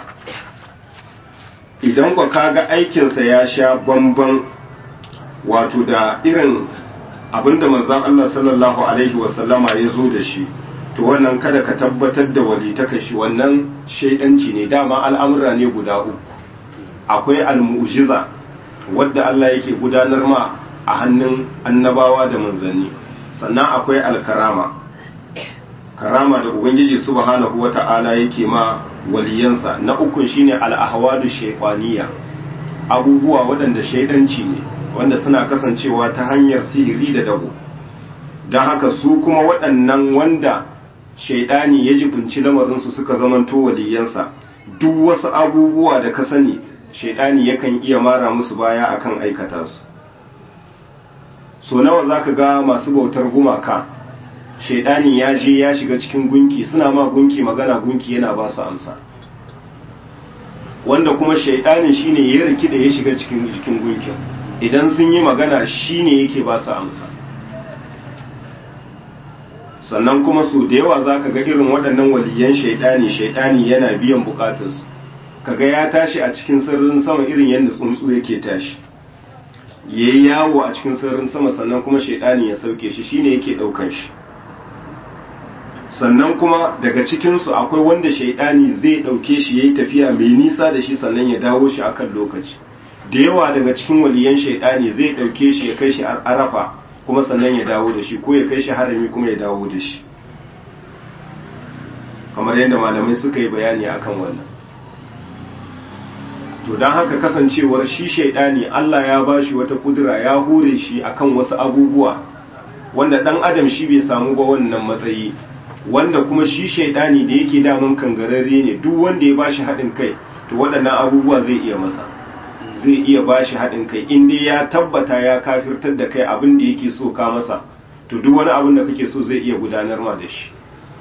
idan ka kaga aikinsa ya sha bamban wato da irin abinda manzon Allah sallallahu alaihi wasallama ya zo da shi to wannan kada ka tabbatar da walitaka shi wannan shaidanci ne dama al'amura ne guda uku akwai al-mu'jiza wadda Allah yake gudanar ma a hannun annabawa da manzanni sannan akwai al-karama karama da ubangiji subhanahu wata'ala yake ma waliyansa na uku shine al-ahwadu shaytaniya abubuwa waɗanda shaidanci ne wanda suna kasancewa ta hanyar sihiri da dabo don haka su kuma waɗannan wanda shaidani ya jibinci lamarinsu suka zamanto waliyansa duk wasu abubuwa da ka sani shaidani yakan iya mara musu baya akan aikata su so nawa za ka ga masu bautar gumaka shaidani ya je ya shiga cikin gunki suna ma gunki magana gunki yana ba su amsa wanda kuma shaidanin shine ya riki da ya shiga cikin jikin gunkin idan sun yi magana shine yake ba su amsa sannan kuma su da yawa za ka ga irin waɗannan waliyan shaidani shaidani yana biyan bukatarsu kaga ya tashi a cikin sirrin sama irin yadda tsuntsu yake tashi ya yi yawo a cikin sararin sama sannan kuma shaidani ya sauke shi shine yake ɗaukan shi sannan kuma daga cikinsu akwai wanda shaidani zai ɗauke shi ya yi tafiya mai nisa da shi sannan ya dawo shi akan lokaci da yawa daga cikin waliyan shaidani zai ɗauke shi ya kai shi arafa kuma sannan ya dawo da shi ko ya kai shi harami kuma ya dawo da shi kamar yadda malamai suka yi bayani akan wannan to don haka kasancewar shi shaidani Allah ya ba shi wata kudura ya hure shi akan wasu abubuwa wanda dan adam shi bai samu ba wannan matsayi wanda kuma shi shaidani da yake damun kangararre ne duk wanda ya ba shi haɗin kai to waɗannan abubuwa zai iya masa zai iya ba shi haɗin kai in dai ya tabbata ya kafirtar da kai abin da yake so ka masa to duk wani abin da kake so zai iya gudanar ma da shi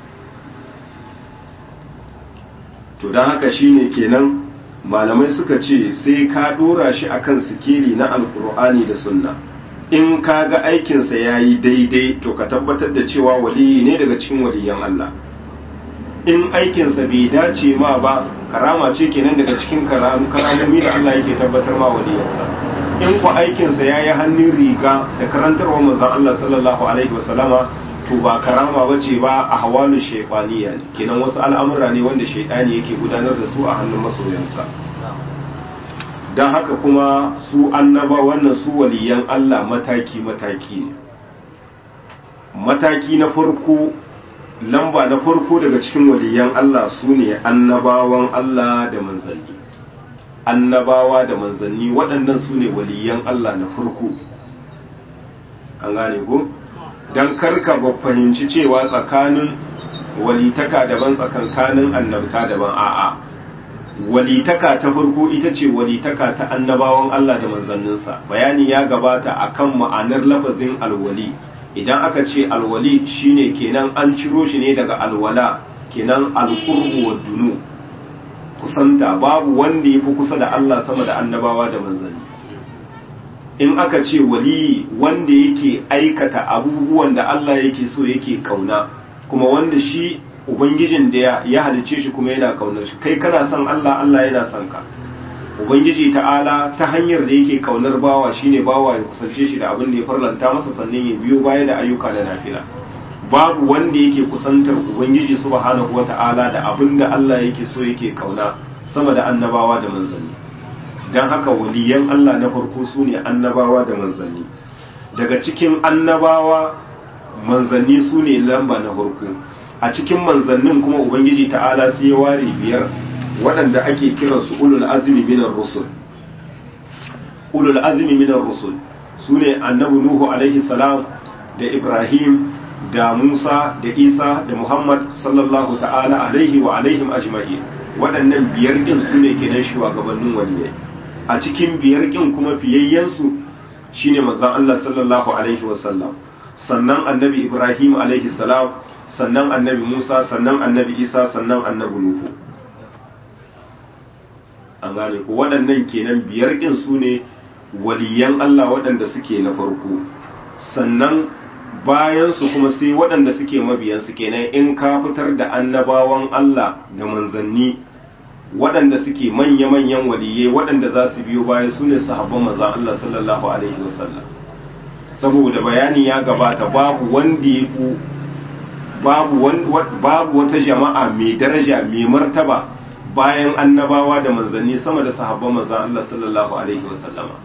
to don haka shine kenan malamai suka ce sai ka dora shi akan sikeli na alkur'ani da sunna in ka ga aikinsa ya yi daidai to ka tabbatar da cewa waliyi ne daga cikin waliyan Allah in aikinsa bai dace ma ba karama ce kenan daga cikin karamomi da Allah yake tabbatar ma waliyansa in ku aikinsa ya yi hannun riga da karantarwa manzon Allah sallallahu alaihi wasallama to ba karama ba ce ba a hawalu shaifaniya ne kenan wasu al'amura ne wanda shaidani yake gudanar da su a hannun masoyansa don haka kuma su annaba wannan su waliyan Allah mataki-mataki ne mataki na farko lamba na farko daga cikin waliyan Allah su ne annabawan Allah da manzanni annabawa da manzanni waɗannan su ne waliyan Allah na farko an gane ko? don karka ba fahimci cewa tsakanin walitaka daban tsakankanin annabta daban a'a walitaka ta farko ita ce walitaka ta annabawan Allah da manzanninsa bayani ya gabata akan ma'anar lafazin alwali idan aka ce alwali shine kenan an ciro shi ne daga alwala kenan alqurbu wa dunu kusanta babu wanda yafi kusa da Allah sama da annabawa da manzanni in aka ce waliyi wanda yake aikata abubuwan da Allah yake so yake kauna kuma wanda shi ubangijin da ya halice shi kuma yana kaunar shi kai kana son Allah Allah yana son ka ubangiji ta'ala ta hanyar da yake kaunar bawa shine bawa ya kusance shi da abin da ya farlanta masa sannan ya biyo baya da ayyuka da nafila babu wanda yake kusantar ubangiji subhanahu wata'ala da abin da Allah yake so yake kauna sama da annabawa da manzanni don haka waliyan Allah na farko su ne annabawa da manzanni daga cikin annabawa manzanni su ne lamba na farko a cikin manzannin kuma ubangiji ta'ala sai ya ware biyar waɗanda ake kiran su ulul azmi minar rusul ulul azmi minar rusul su ne annabi nuhu alaihi salam da ibrahim da musa da isa da muhammad sallallahu ta'ala alaihi wa alaihim ajma'in waɗannan biyar ɗin su ne kenan shugabannin waliyai a cikin biyar ƙin kuma fiyayyensu shine manzon Allah sallallahu alaihi wasallam sannan annabi Ibrahim alaihi salam sannan annabi Musa sannan annabi Isa sannan annabi Nuhu an gane ko waɗannan kenan biyar ƙin su ne waliyan Allah waɗanda suke na farko sannan bayan su kuma sai waɗanda suke mabiyansu kenan in ka fitar da annabawan Allah da manzanni waɗanda suke manya-manyan waliyai waɗanda za su biyo bayan su ne sahabban manzan Allah sallallahu Alaihi wasallam saboda bayani ya gabata babu wanda ya ku babu wata jama'a mai daraja mai martaba bayan annabawa da manzanni sama da sahabban manzan Allah sallallahu Alaihi wasallama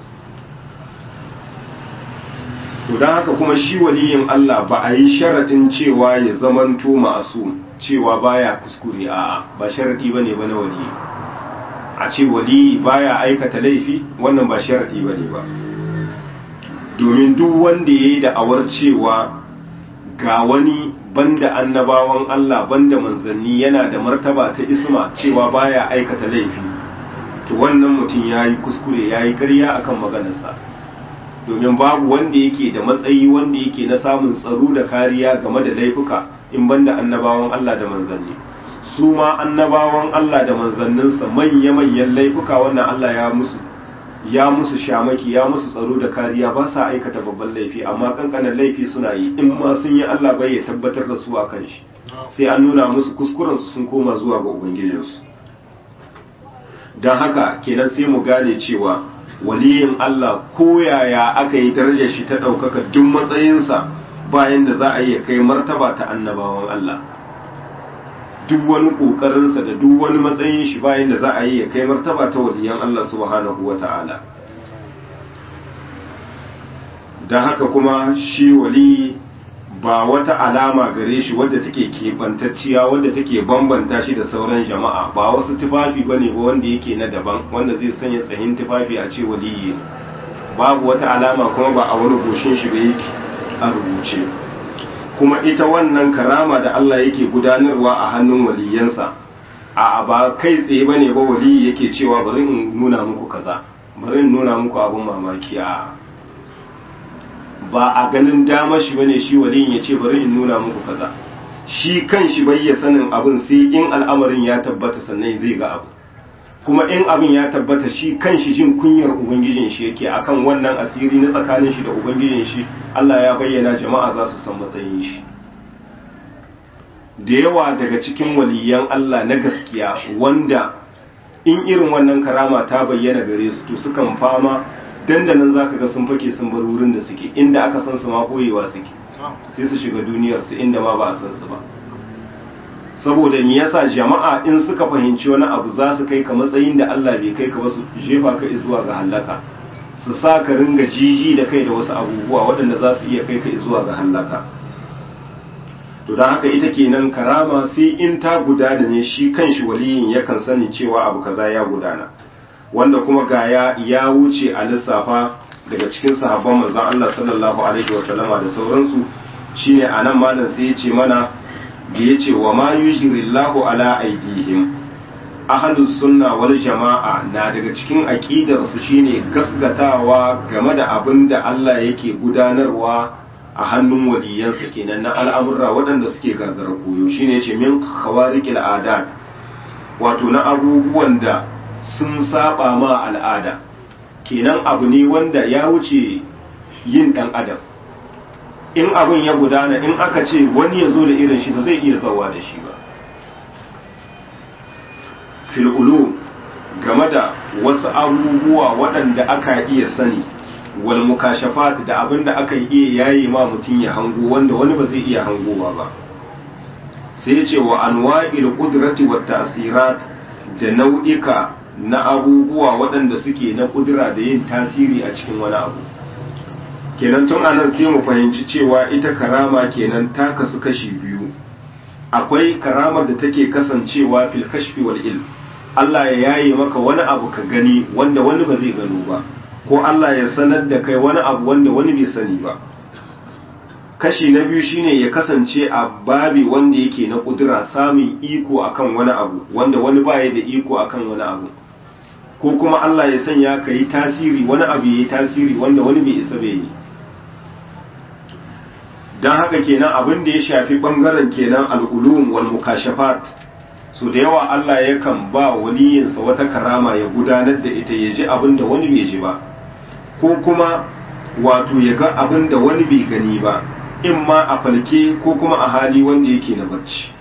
to don haka kuma shi waliyin Allah ba a yi sharaɗin cewa ya zamanto ma'asum cewa baya kuskure a ba sharadi bane ba na wali a ce wali baya aikata laifi wannan ba sharadi bane ba domin duk wanda yayi da awar cewa ga wani banda annabawan Allah banda manzanni yana da martaba ta isma cewa baya aikata laifi to wannan mutum yayi kuskure yayi ƙarya akan maganarsa domin babu wanda yake da matsayi wanda yake na samun tsaro da kariya game da laifuka in banda annabawan Allah da manzanni su ma annabawan Allah da manzanninsa manya-manyan laifuka wannan Allah ya musu ya musu shamaki ya musu tsaro da kariya ba sa aikata babban laifi amma kankanan laifi suna yi in ma sun yi Allah bai ya tabbatar da su a kan shi sai an nuna musu kuskurensu sun koma zuwa ga ubangijinsu don haka kenan sai mu gane cewa waliyin Allah ko yaya aka yi darajar shi ta ɗaukaka duk matsayinsa bayan da za a iya kai martaba ta annabawan Allah duk wani ƙoƙarinsa da duk wani matsayin shi bayan da za a yi ya kai martaba ta waliyan Allah subhanahu wa ta'ala don haka kuma shi wali ba wata alama gare shi wadda take keɓantacciya wadda take bambanta shi da sauran jama'a ba wasu tufafi bane ba wanda yake na daban wanda zai sanya tsahin tufafi a ce waliyi babu wata alama kuma ba a wani goshin shi ba yake a rubuce kuma ita wannan karama da Allah yake gudanarwa a hannun waliyansa a ba kai tsaye bane ba waliyi yake cewa bari in nuna muku kaza bari in nuna muku abin mamaki a ba a ganin dama shi bane shi waliyin ya ce bari in nuna muku kaza shi kan shi bai ya sanin abin sai in al'amarin ya tabbata sannan zai ga abu kuma in abin ya tabbata shi kan shi jin kunyar ubangijin shi yake akan wannan asiri na tsakanin shi da ubangijin shi Allah ya bayyana jama'a za su san matsayin shi da yawa daga cikin waliyan Allah na gaskiya wanda in irin wannan karama ta bayyana gare su to sukan fama dandanan zaka ga sun fake sun bar wurin da suke inda aka san su ma koyewa suke sai su shiga duniyar su inda ma ba a san su ba saboda me yasa jama'a in suka fahimci wani abu za su kai ka matsayin da Allah bai kai ka ba su jefa ka zuwa ga halaka su sa ka ringa jiji da kai da wasu abubuwa waɗanda za su iya kai ka zuwa ga halaka to don haka ita kenan karama sai in ta gudana ne shi kanshi waliyin yakan sani cewa abu kaza ya gudana wanda kuma gaya ya wuce a lissafa daga cikin sahabban manzon Allah sallallahu alaihi wasallama da sauransu shine anan malam sai ya ce mana da ya ce wa ma yushirillahu ala aidihim ahlus sunna wal jama'a na daga cikin aqidar su shine gasgatawa game da abin da Allah yake gudanarwa a hannun waliyansa kenan na al'amurra waɗanda suke gagara koyo shine yace min khawariqil adat wato na abubuwan da sun saba ma al'ada kenan abu ne wanda ya wuce yin dan adam in abin ya gudana in aka ce wani ya zo da irin shi ba zai iya zawa da shi ba fil'ulu game da wasu abubuwa waɗanda aka iya sani wal mukashafat da abin da aka iya yayi ma mutum ya hango wanda wani ba zai iya hangowa ba sai ya ce wa anwa'il qudrati wat ta'sirat da nau'ika na abubuwa waɗanda suke na kudura da yin tasiri a cikin wani abu kenan tun anan sai mu fahimci cewa ita karama kenan ta kasu kashi biyu akwai karamar da take kasancewa fil kashfi wal ilm Allah ya yaye maka wani abu ka gani wanda wani ba zai gano ba ko Allah ya sanar da kai wani abu wanda wani bai sani ba kashi na biyu shine ya kasance a babi wanda yake na kudura samun iko akan wani abu wanda wani baya da iko akan wani abu ko kuma Allah ya sanya ka yi tasiri wani abu ya yi tasiri wanda wani bai isa bai yi don haka kenan abin da ya shafi bangaren kenan al'ulum wal mukashafat so da yawa Allah yakan ba waliyinsa wata karama ya gudanar da ita ya ji abin da wani bai ji ba ko kuma wato ya ga abin da wani bai gani ba in ma a falke ko kuma a hali wanda yake na barci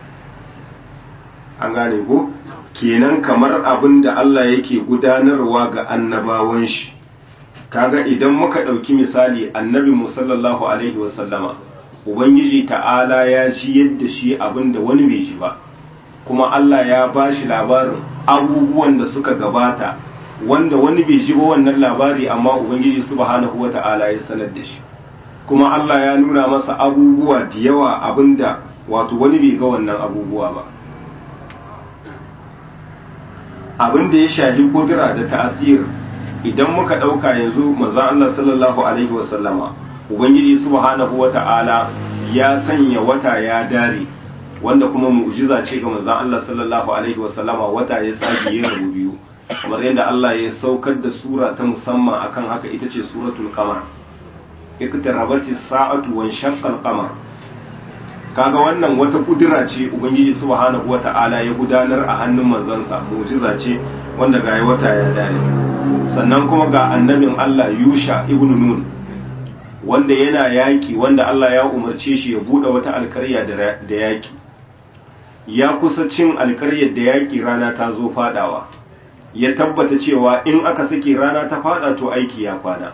an gane ko kenan kamar abin da Allah yake gudanarwa ga annabawan shi kaga idan muka ɗauki misali annabi musallallahu alaihi wasallama ubangiji ta'ala ya ji yadda shi abin da wani bai ji ba kuma Allah ya ba shi labarin abubuwan da suka gabata wanda wani bai ji ba wannan labari amma ubangiji subhanahu wa ta'ala ya sanar da shi kuma Allah ya nuna masa abubuwa da yawa abinda wato wani bai ga wannan abubuwa ba abin da ya shafi kudura da ta'asir idan muka ɗauka yanzu manzon Allah sallallahu alaihi wasallama ubangiji subhanahu wata'ala ya sanya wata ya dare wanda kuma mu'jiza ce ga manzon Allah sallallahu alaihi wasallama wata ya tsage ya rabu biyu kamar yadda Allah ya saukar da sura ta musamman akan haka ita ce suratul qamar iqtarabati sa'atu wa shaqqa al-qamar kaga wannan wata kudura ce ubangiji subhanahu wata'ala ya gudanar a hannun manzansa mu'jiza ce wanda ga wata ya dare sannan kuma ga annabin Allah Yusha ibn Nun wanda yana yaki wanda Allah ya umarce shi ya bude wata alkarya da yaki ya kusa cin alkaryar da yaki rana ta zo fadawa ya tabbata cewa in aka sake rana ta fada to aiki ya kwana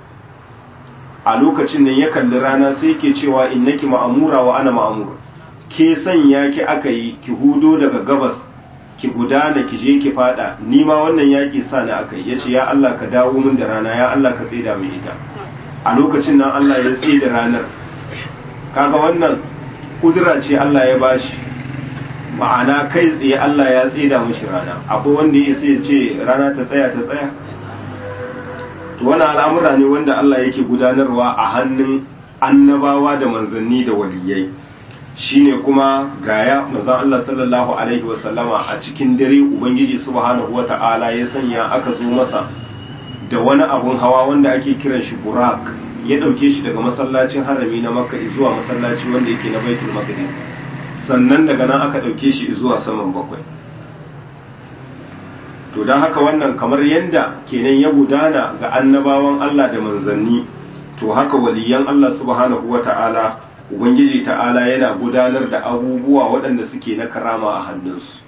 a lokacin nan ya kalli rana sai ke cewa innaki ma'amura wa ana ma'amur ke sanya ki aka yi ki hudo daga gabas ki gudana ki je ki fada ni ma wannan yaki sa ni aka yi yace ya Allah ka dawo min da rana ya Allah ka tsida min ita a lokacin nan Allah ya tsaye da ranar kaga wannan kudura ce Allah ya bashi ma'ana kai tsaye Allah ya tsida mishi rana akwai wanda ya sai ce rana ta tsaya ta tsaya to wannan al'amura ne wanda Allah yake gudanarwa a hannun annabawa da manzanni da waliyai shine kuma gaya manzon Allah sallallahu alaihi wasallama a cikin dare ubangiji subhanahu wata'ala ya sanya aka zo masa da wani abun hawa wanda ake kiran shi burak ya dauke shi daga masallacin harami na makka zuwa masallaci wanda yake na baitul maqdis sannan daga nan aka dauke shi zuwa saman bakwai to don haka wannan kamar yadda kenan ya gudana ga annabawan Allah da manzanni to haka waliyan Allah subhanahu wata'ala ubangiji ta'ala yana gudanar da abubuwa waɗanda suke na karama a hannunsu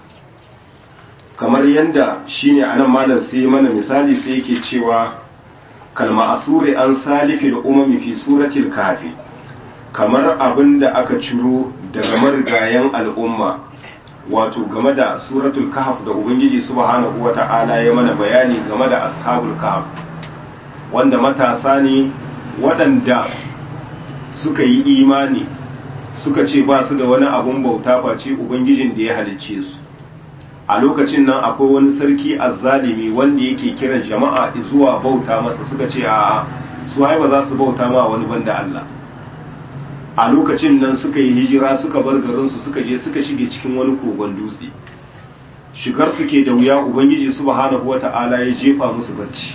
kamar yadda shine anan malam sai mana misali sai yake cewa kalma asuri an salifi da umami fi suratul kafi kamar abin da aka ciro daga marigayen al'umma wato game da suratul kahf da ubangiji subhanahu wata'ala ya mana bayani game da ashabul kahf wanda matasa ne waɗanda suka yi imani suka ce ba su da wani abun bauta face ubangijin da ya halicce su a lokacin nan akwai wani sarki azzalimi wanda yake kiran jama'a zuwa bauta masa suka ce a su ba za su bauta ma wani banda Allah a lokacin nan suka yi hijira suka bar garinsu suka je suka shige cikin wani kogon dutse shigar suke da wuya ubangiji subhanahu wata'ala ya jefa musu barci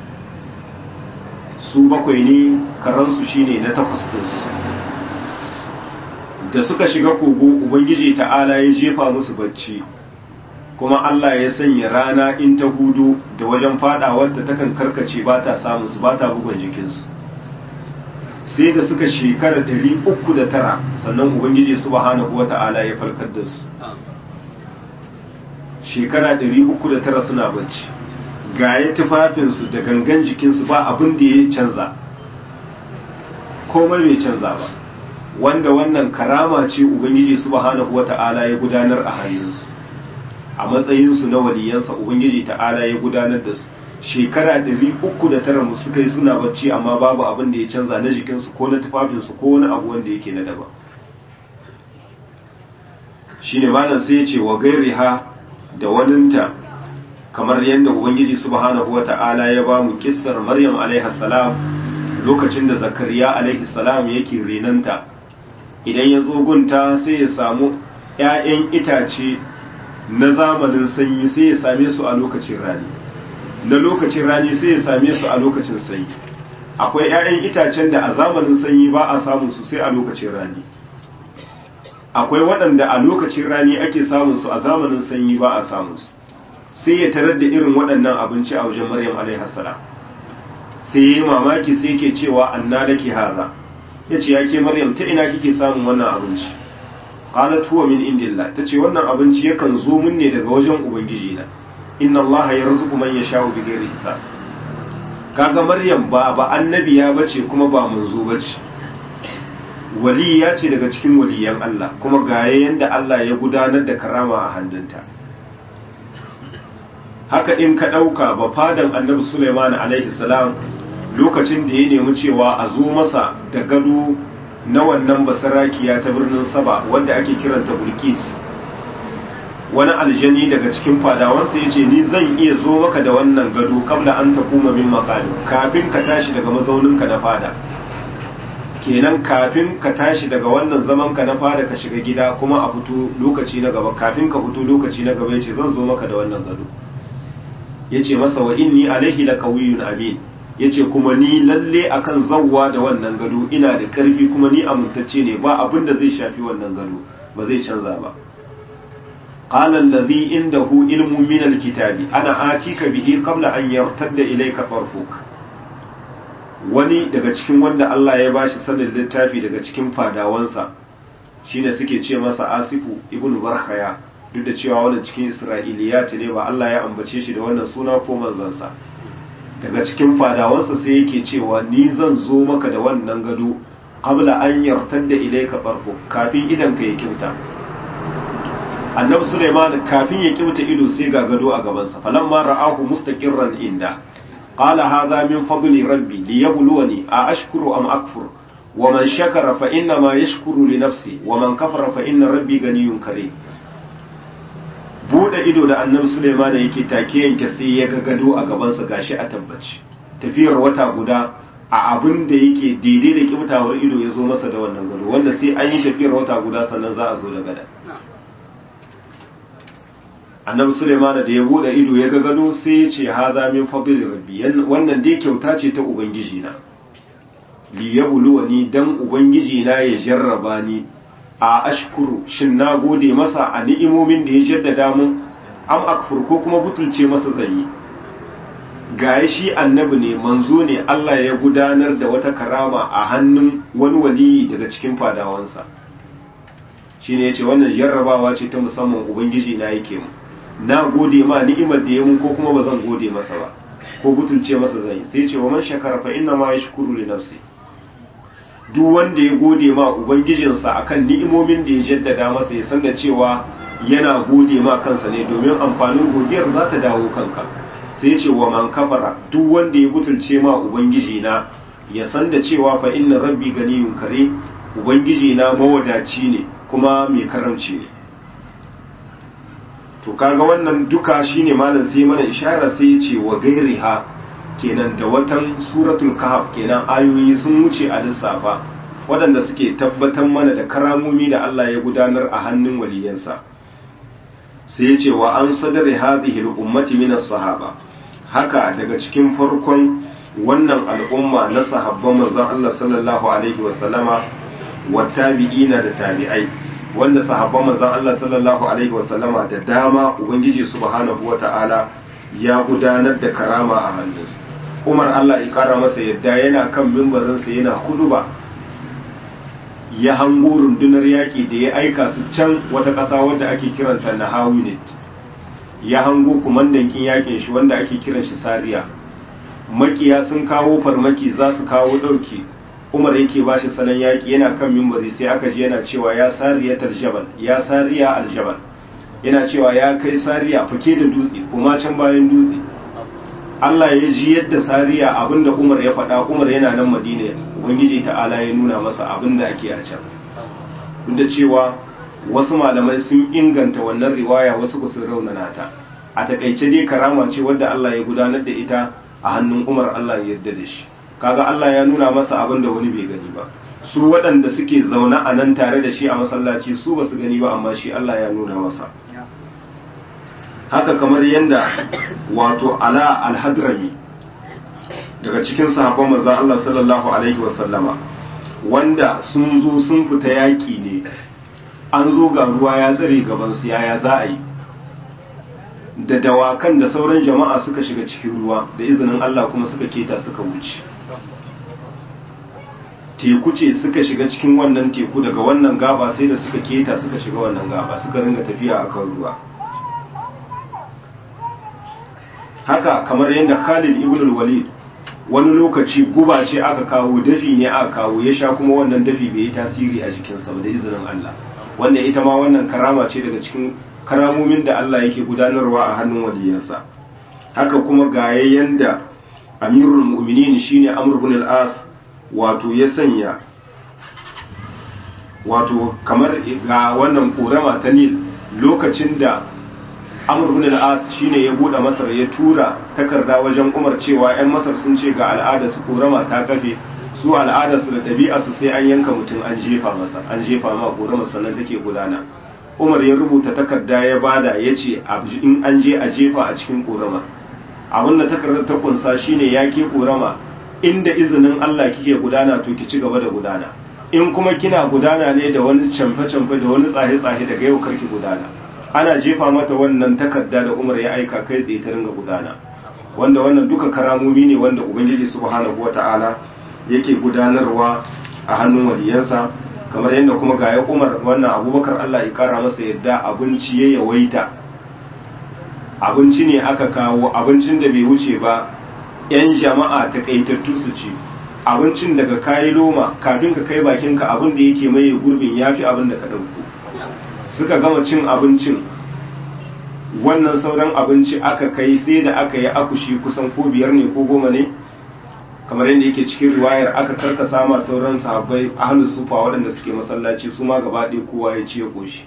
su bakwai ne karansu shine na takwas ɗinsu da suka shiga kogo ubangiji ta'ala ya jefa musu barci kuma Allah ya sanya rana in ta hudu da wajen fadawarta takan karkace ba ta samun su ba ta bugun jikinsu sai da suka shekara ɗari uku da tara sannan ubangiji subhanahu wa ta'ala ya farkar da su shekara ɗari uku da tara suna bacci gaya tufafinsu da gangan jikinsu ba abin da ya canza komai bai canza ba wanda wannan karama ce ubangiji subhanahu wa ta'ala ya gudanar a hannunsu a matsayinsu na waliyansa ubangiji ta'ala ya gudanar da su shekara ɗari uku da tara mu suka yi suna bacci amma babu abin da ya canza na jikinsu ko na tufafinsu ko wani abu wanda yake na daban shine malam sai ya ce wa gairiha da waninta kamar yadda ubangiji subhanahu wata'ala ya ba mu kissar maryam alaihi salam lokacin da zakariya alaihi salam yake renanta idan ya zo gunta sai ya samu 'ya'yan itace na zamanin sanyi sai ya same su a lokacin rani na lokacin rani sai ya same su a lokacin sanyi akwai 'ya'yan itacen da a zamanin sanyi ba a samun su sai a lokacin rani akwai waɗanda a lokacin rani ake samun su a zamanin sanyi ba a samun su sai ya tarar da irin waɗannan abinci a wajen maryam alaihi salam sai ya yi mamaki sai ke cewa anna da ke haza ya ce ya ke maryam ta ina kike samun wannan abinci qalat huwa min indillah tace wannan abinci yakan zo min ne daga wajen ubangiji na inna Allah yarzuqu man yasha'u bighairi hisab kaga maryam ba ba annabiya bace kuma ba manzo bace waliya ce daga cikin waliyan Allah kuma ga yanda Allah ya gudanar da karama a hannunta haka in ka dauka ba fadan annabi Sulaiman alaihi salam lokacin da ya nemi cewa a zo masa da gado na wannan basarakiya ta birnin saba wanda ake kiranta bulkis wani aljani daga cikin fadawansa ya ce ni zan iya zo maka da wannan gado kabla an ta kuma min makali kafin ka tashi daga mazauninka na fada kenan kafin ka tashi daga wannan zaman ka na fada ka shiga gida kuma a fito lokaci na gaba kafin ka fito lokaci na gaba ya ce zan zo maka da wannan gado ya ce masa wa inni alaihi la qawiyyun amin yace kuma ni lalle akan zawwa da wannan gado ina da karfi kuma ni amintacce ne ba abin da zai shafi wannan gado ba zai canza ba qala allazi indahu ilmun min alkitabi ana atika bihi qabla an yartadda ilayka tarfuk wani daga cikin wanda Allah ya bashi sanin littafi daga cikin fadawansa shine suke ce masa asifu ibnu barkhaya duk da cewa wannan cikin isra'iliyat ne ba Allah ya ambace shi da wannan suna ko manzansa daga cikin fadawansa sai yake cewa ni zan zo maka da wannan gado qabla an yartadda ilayka tarfu kafin idan ka ya kimta annabi Sulaiman kafin ya kimta ido sai ga gado a gaban sa falamma ra'ahu mustaqirran inda qala hadha min fadli rabbi liyabluwani a ashkuru am akfur wa man shakara fa inna ma yashkuru li nafsi wa man kafara fa inna rabbi ganiyyun karim bude ido da annabi Sulaiman yake take yanke sai ya ga gado a gabansa gashi a tabbaci tafiyar wata guda a abin da yake daidai da kibtawar ido ya zo masa da wannan gado wanda sai an yi tafiyar wata guda sannan za a zo da gada annabi Sulaiman da ya bude ido ya ga gado sai ya ce haza min fadli rabbi wannan dai kyauta ce ta ubangiji na li yabluwani dan ubangiji na ya jarraba ni a ashkuru shin na gode masa a ni'imomin da ya jaddada mun am akfur ko kuma butulce masa zanyi gaya shi annabi ne manzo ne Allah ya gudanar da wata karama a hannun wani waliyi daga cikin fadawansa shine yace wannan jarrabawa ce ta musamman ubangiji na yake mu na gode ma ni'imar da ya mun ko kuma bazan gode masa ba ko butulce masa zanyi sai ce wa man shakara fa inna ma yashkuru li nafsi duk wanda ya gode ma ubangijinsa akan ni'imomin da ya jaddada masa ya san da cewa yana gode ma kansa ne domin amfanin godiyar za ta dawo kanka sai ce wa man kafara duk wanda ya butulce ma ubangiji na ya san da cewa fa inna rabbi ganiyun kare ubangiji na mawadaci ne kuma mai karamci ne to kaga wannan duka shine malam sai mana ishara sai ya ce wa gairiha kenan da watan suratul kahf kenan ayoyi sun wuce a lissafa waɗanda suke tabbatar mana da karamomi da Allah ya gudanar a hannun waliyansa sai ya ce wa an sadari hadhihi al-ummati min as-sahaba haka daga cikin farkon wannan al'umma na sahabban manzon Allah sallallahu alaihi wa sallama wa tabi'ina da tabi'ai wanda sahabban manzon Allah sallallahu alaihi wa sallama da dama ubangiji subhanahu wa ta'ala ya gudanar da karama a hannunsu umar Allah ya kara masa yadda yana kan mimbarinsa yana huduba ya hango rundunar yaƙi da ya aika su can wata ƙasa wadda ake kiranta na hawinit ya hango kumandankin yaƙin shi wanda ake kiran shi sariya makiya sun kawo farmaki za su kawo ɗauki umar yake ba shi salon yaƙi yana kan mimbari sai aka ji yana cewa ya sariya tarjabal ya sariya aljabal yana cewa ya kai sariya fake da dutse kuma can bayan dutse Allah ya ji yadda sariya abinda Umar ya faɗa Umar yana nan Madina Ubangiji ta'ala ya nuna masa abinda ake a can duk da cewa wasu malamai sun inganta wannan riwaya wasu ku sun raunana ta a takaice dai karama ce wadda Allah ya gudanar da ita a hannun Umar Allah ya yarda da shi kaga Allah ya nuna masa abinda wani bai gani ba su waɗanda suke zaune a nan tare da shi a masallaci su ba su gani ba amma shi Allah ya nuna masa haka kamar yadda wato ala alhadrami daga cikin sahabban manzon Allah sallallahu alaihi wasallama wanda sun zo sun fita yaki ne an zo ga ruwa ya tsare gaban su yaya za a yi da dawakan da sauran jama'a suka shiga cikin ruwa da izinin Allah kuma suka keta suka wuce teku ce suka shiga cikin wannan teku daga wannan gaba sai da suka keta suka shiga wannan gaba suka ringa tafiya akan ruwa haka kamar yadda Khalid ibn al-Walid wani lokaci guba ce aka kawo dafi ne aka kawo ya sha kuma wannan dafi bai yi tasiri a jikinsa ba da izinin Allah wanda ita ma wannan karama ce daga cikin karamomin da Allah yake gudanarwa a hannun waliyansa haka kuma ga yanda Amirul Mu'minin shine Amr ibn al-As wato ya sanya wato kamar ga wannan korama ta Nil lokacin da Amr ibn al-As shine ya bude Masar ya tura takarda wajen Umar cewa ƴan Masar sun ce ga al'ada su korama ta kafe su al'ada su da ɗabi'a su sai an yanka mutum an jefa masa an jefa ma korama sannan take gudana Umar ya rubuta takarda ya bada ya ce in an je a jefa a cikin korama abin da takardar ta kunsa shine ya ke korama inda izinin Allah kike gudana to ki ci gaba da gudana in kuma kina gudana ne da wani camfe-camfe da wani tsahe-tsahe daga yau karki gudana ana jefa mata wannan takarda da Umar ya aika kai tsaye ta ringa gudana wanda wannan duka karamomi ne wanda Ubangiji subhanahu wata'ala yake gudanarwa a hannun waliyansa kamar yadda kuma ga ya umar wannan abubakar Allah ya kara masa yadda abinci ya yawaita abinci ne aka kawo abincin da bai wuce ba 'yan jama'a takaitattu su ci abincin daga kayi loma kafin ka kai bakinka abin da yake maye gurbin ya fi abin da ka ɗauko suka gama cin abincin wannan sauran abinci aka kai sai da aka yi akushi kusan ko biyar ne ko goma ne kamar yadda yake cikin riwayar aka karkasa ma sauran sahabbai ahlus sufa waɗanda suke masallaci su ma gaba ɗaya kowa ya ci ya koshi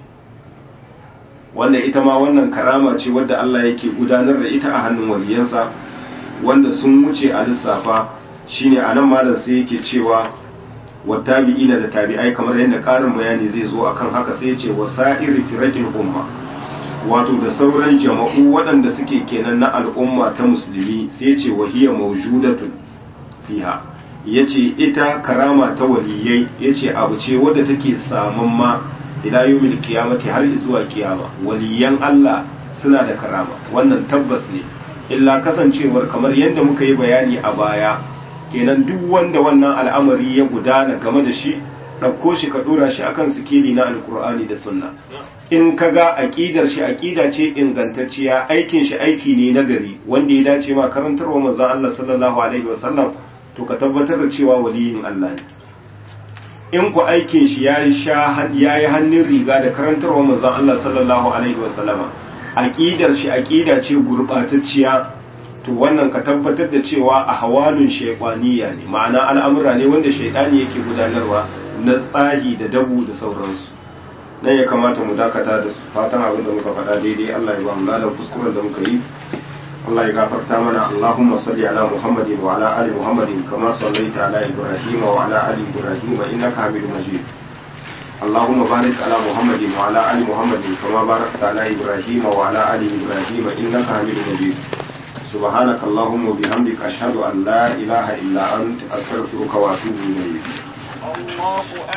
wanda ita ma wannan karama ce wadda Allah yake gudanar da ita a hannun waliyansa wanda sun wuce a lissafa shine anan malam sai yake cewa wattabi'ina da tabi'ai kamar yadda ƙarin bayani zai zo akan haka sai ya ce wasa'ir firaqil umma wato da sauran jama'u waɗanda suke kenan na al'umma ta musulmi sai ya ce wahiya mawjudatun fiha yace ita karama ta waliyai yace abu ce wadda take saman ma ila yawmil qiyamati har zuwa kiyama waliyan Allah suna da karama wannan tabbas ne illa kasancewar kamar yadda muka yi bayani a baya kenan duk wanda wannan al'amari ya gudana game da shi ɗauko shi ka ɗora shi akan sikeli na alkur'ani da sunna in ka ga aƙidar shi aƙida ce ingantacciya aikin shi aiki ne na gari wanda ya dace ma karantarwa manzon Allah sallallahu alaihi wasallam to ka tabbatar da cewa waliyin Allah ne in ku aikin shi ya yi hannun riga da karantarwa manzon Allah sallallahu alaihi wasallama aƙidar shi aƙida ce gurɓatacciya to wannan ka tabbatar da cewa a hawalun shaikwaniya ne ma'ana al'amura ne wanda shaidani yake gudanarwa na tsahi da dabu da sauransu nan ya kamata mu dakata da fatan abin da muka faɗa daidai Allah ya ba mu ladan kuskuren da muka yi Allah ya gafarta mana Allahumma salli ala Muhammadin wa ala ali Muhammadin kama sallaita ala Ibrahim wa ala ali Ibrahim innaka Hamidum Majid اللهم بارك على محمد وعلى ال محمد كما باركت على ابراهيم وعلى ال ابراهيم انك حميد مجيد سبحانك اللهم وبحمدك اشهد ان لا اله الا انت استغفرك واتوب اليك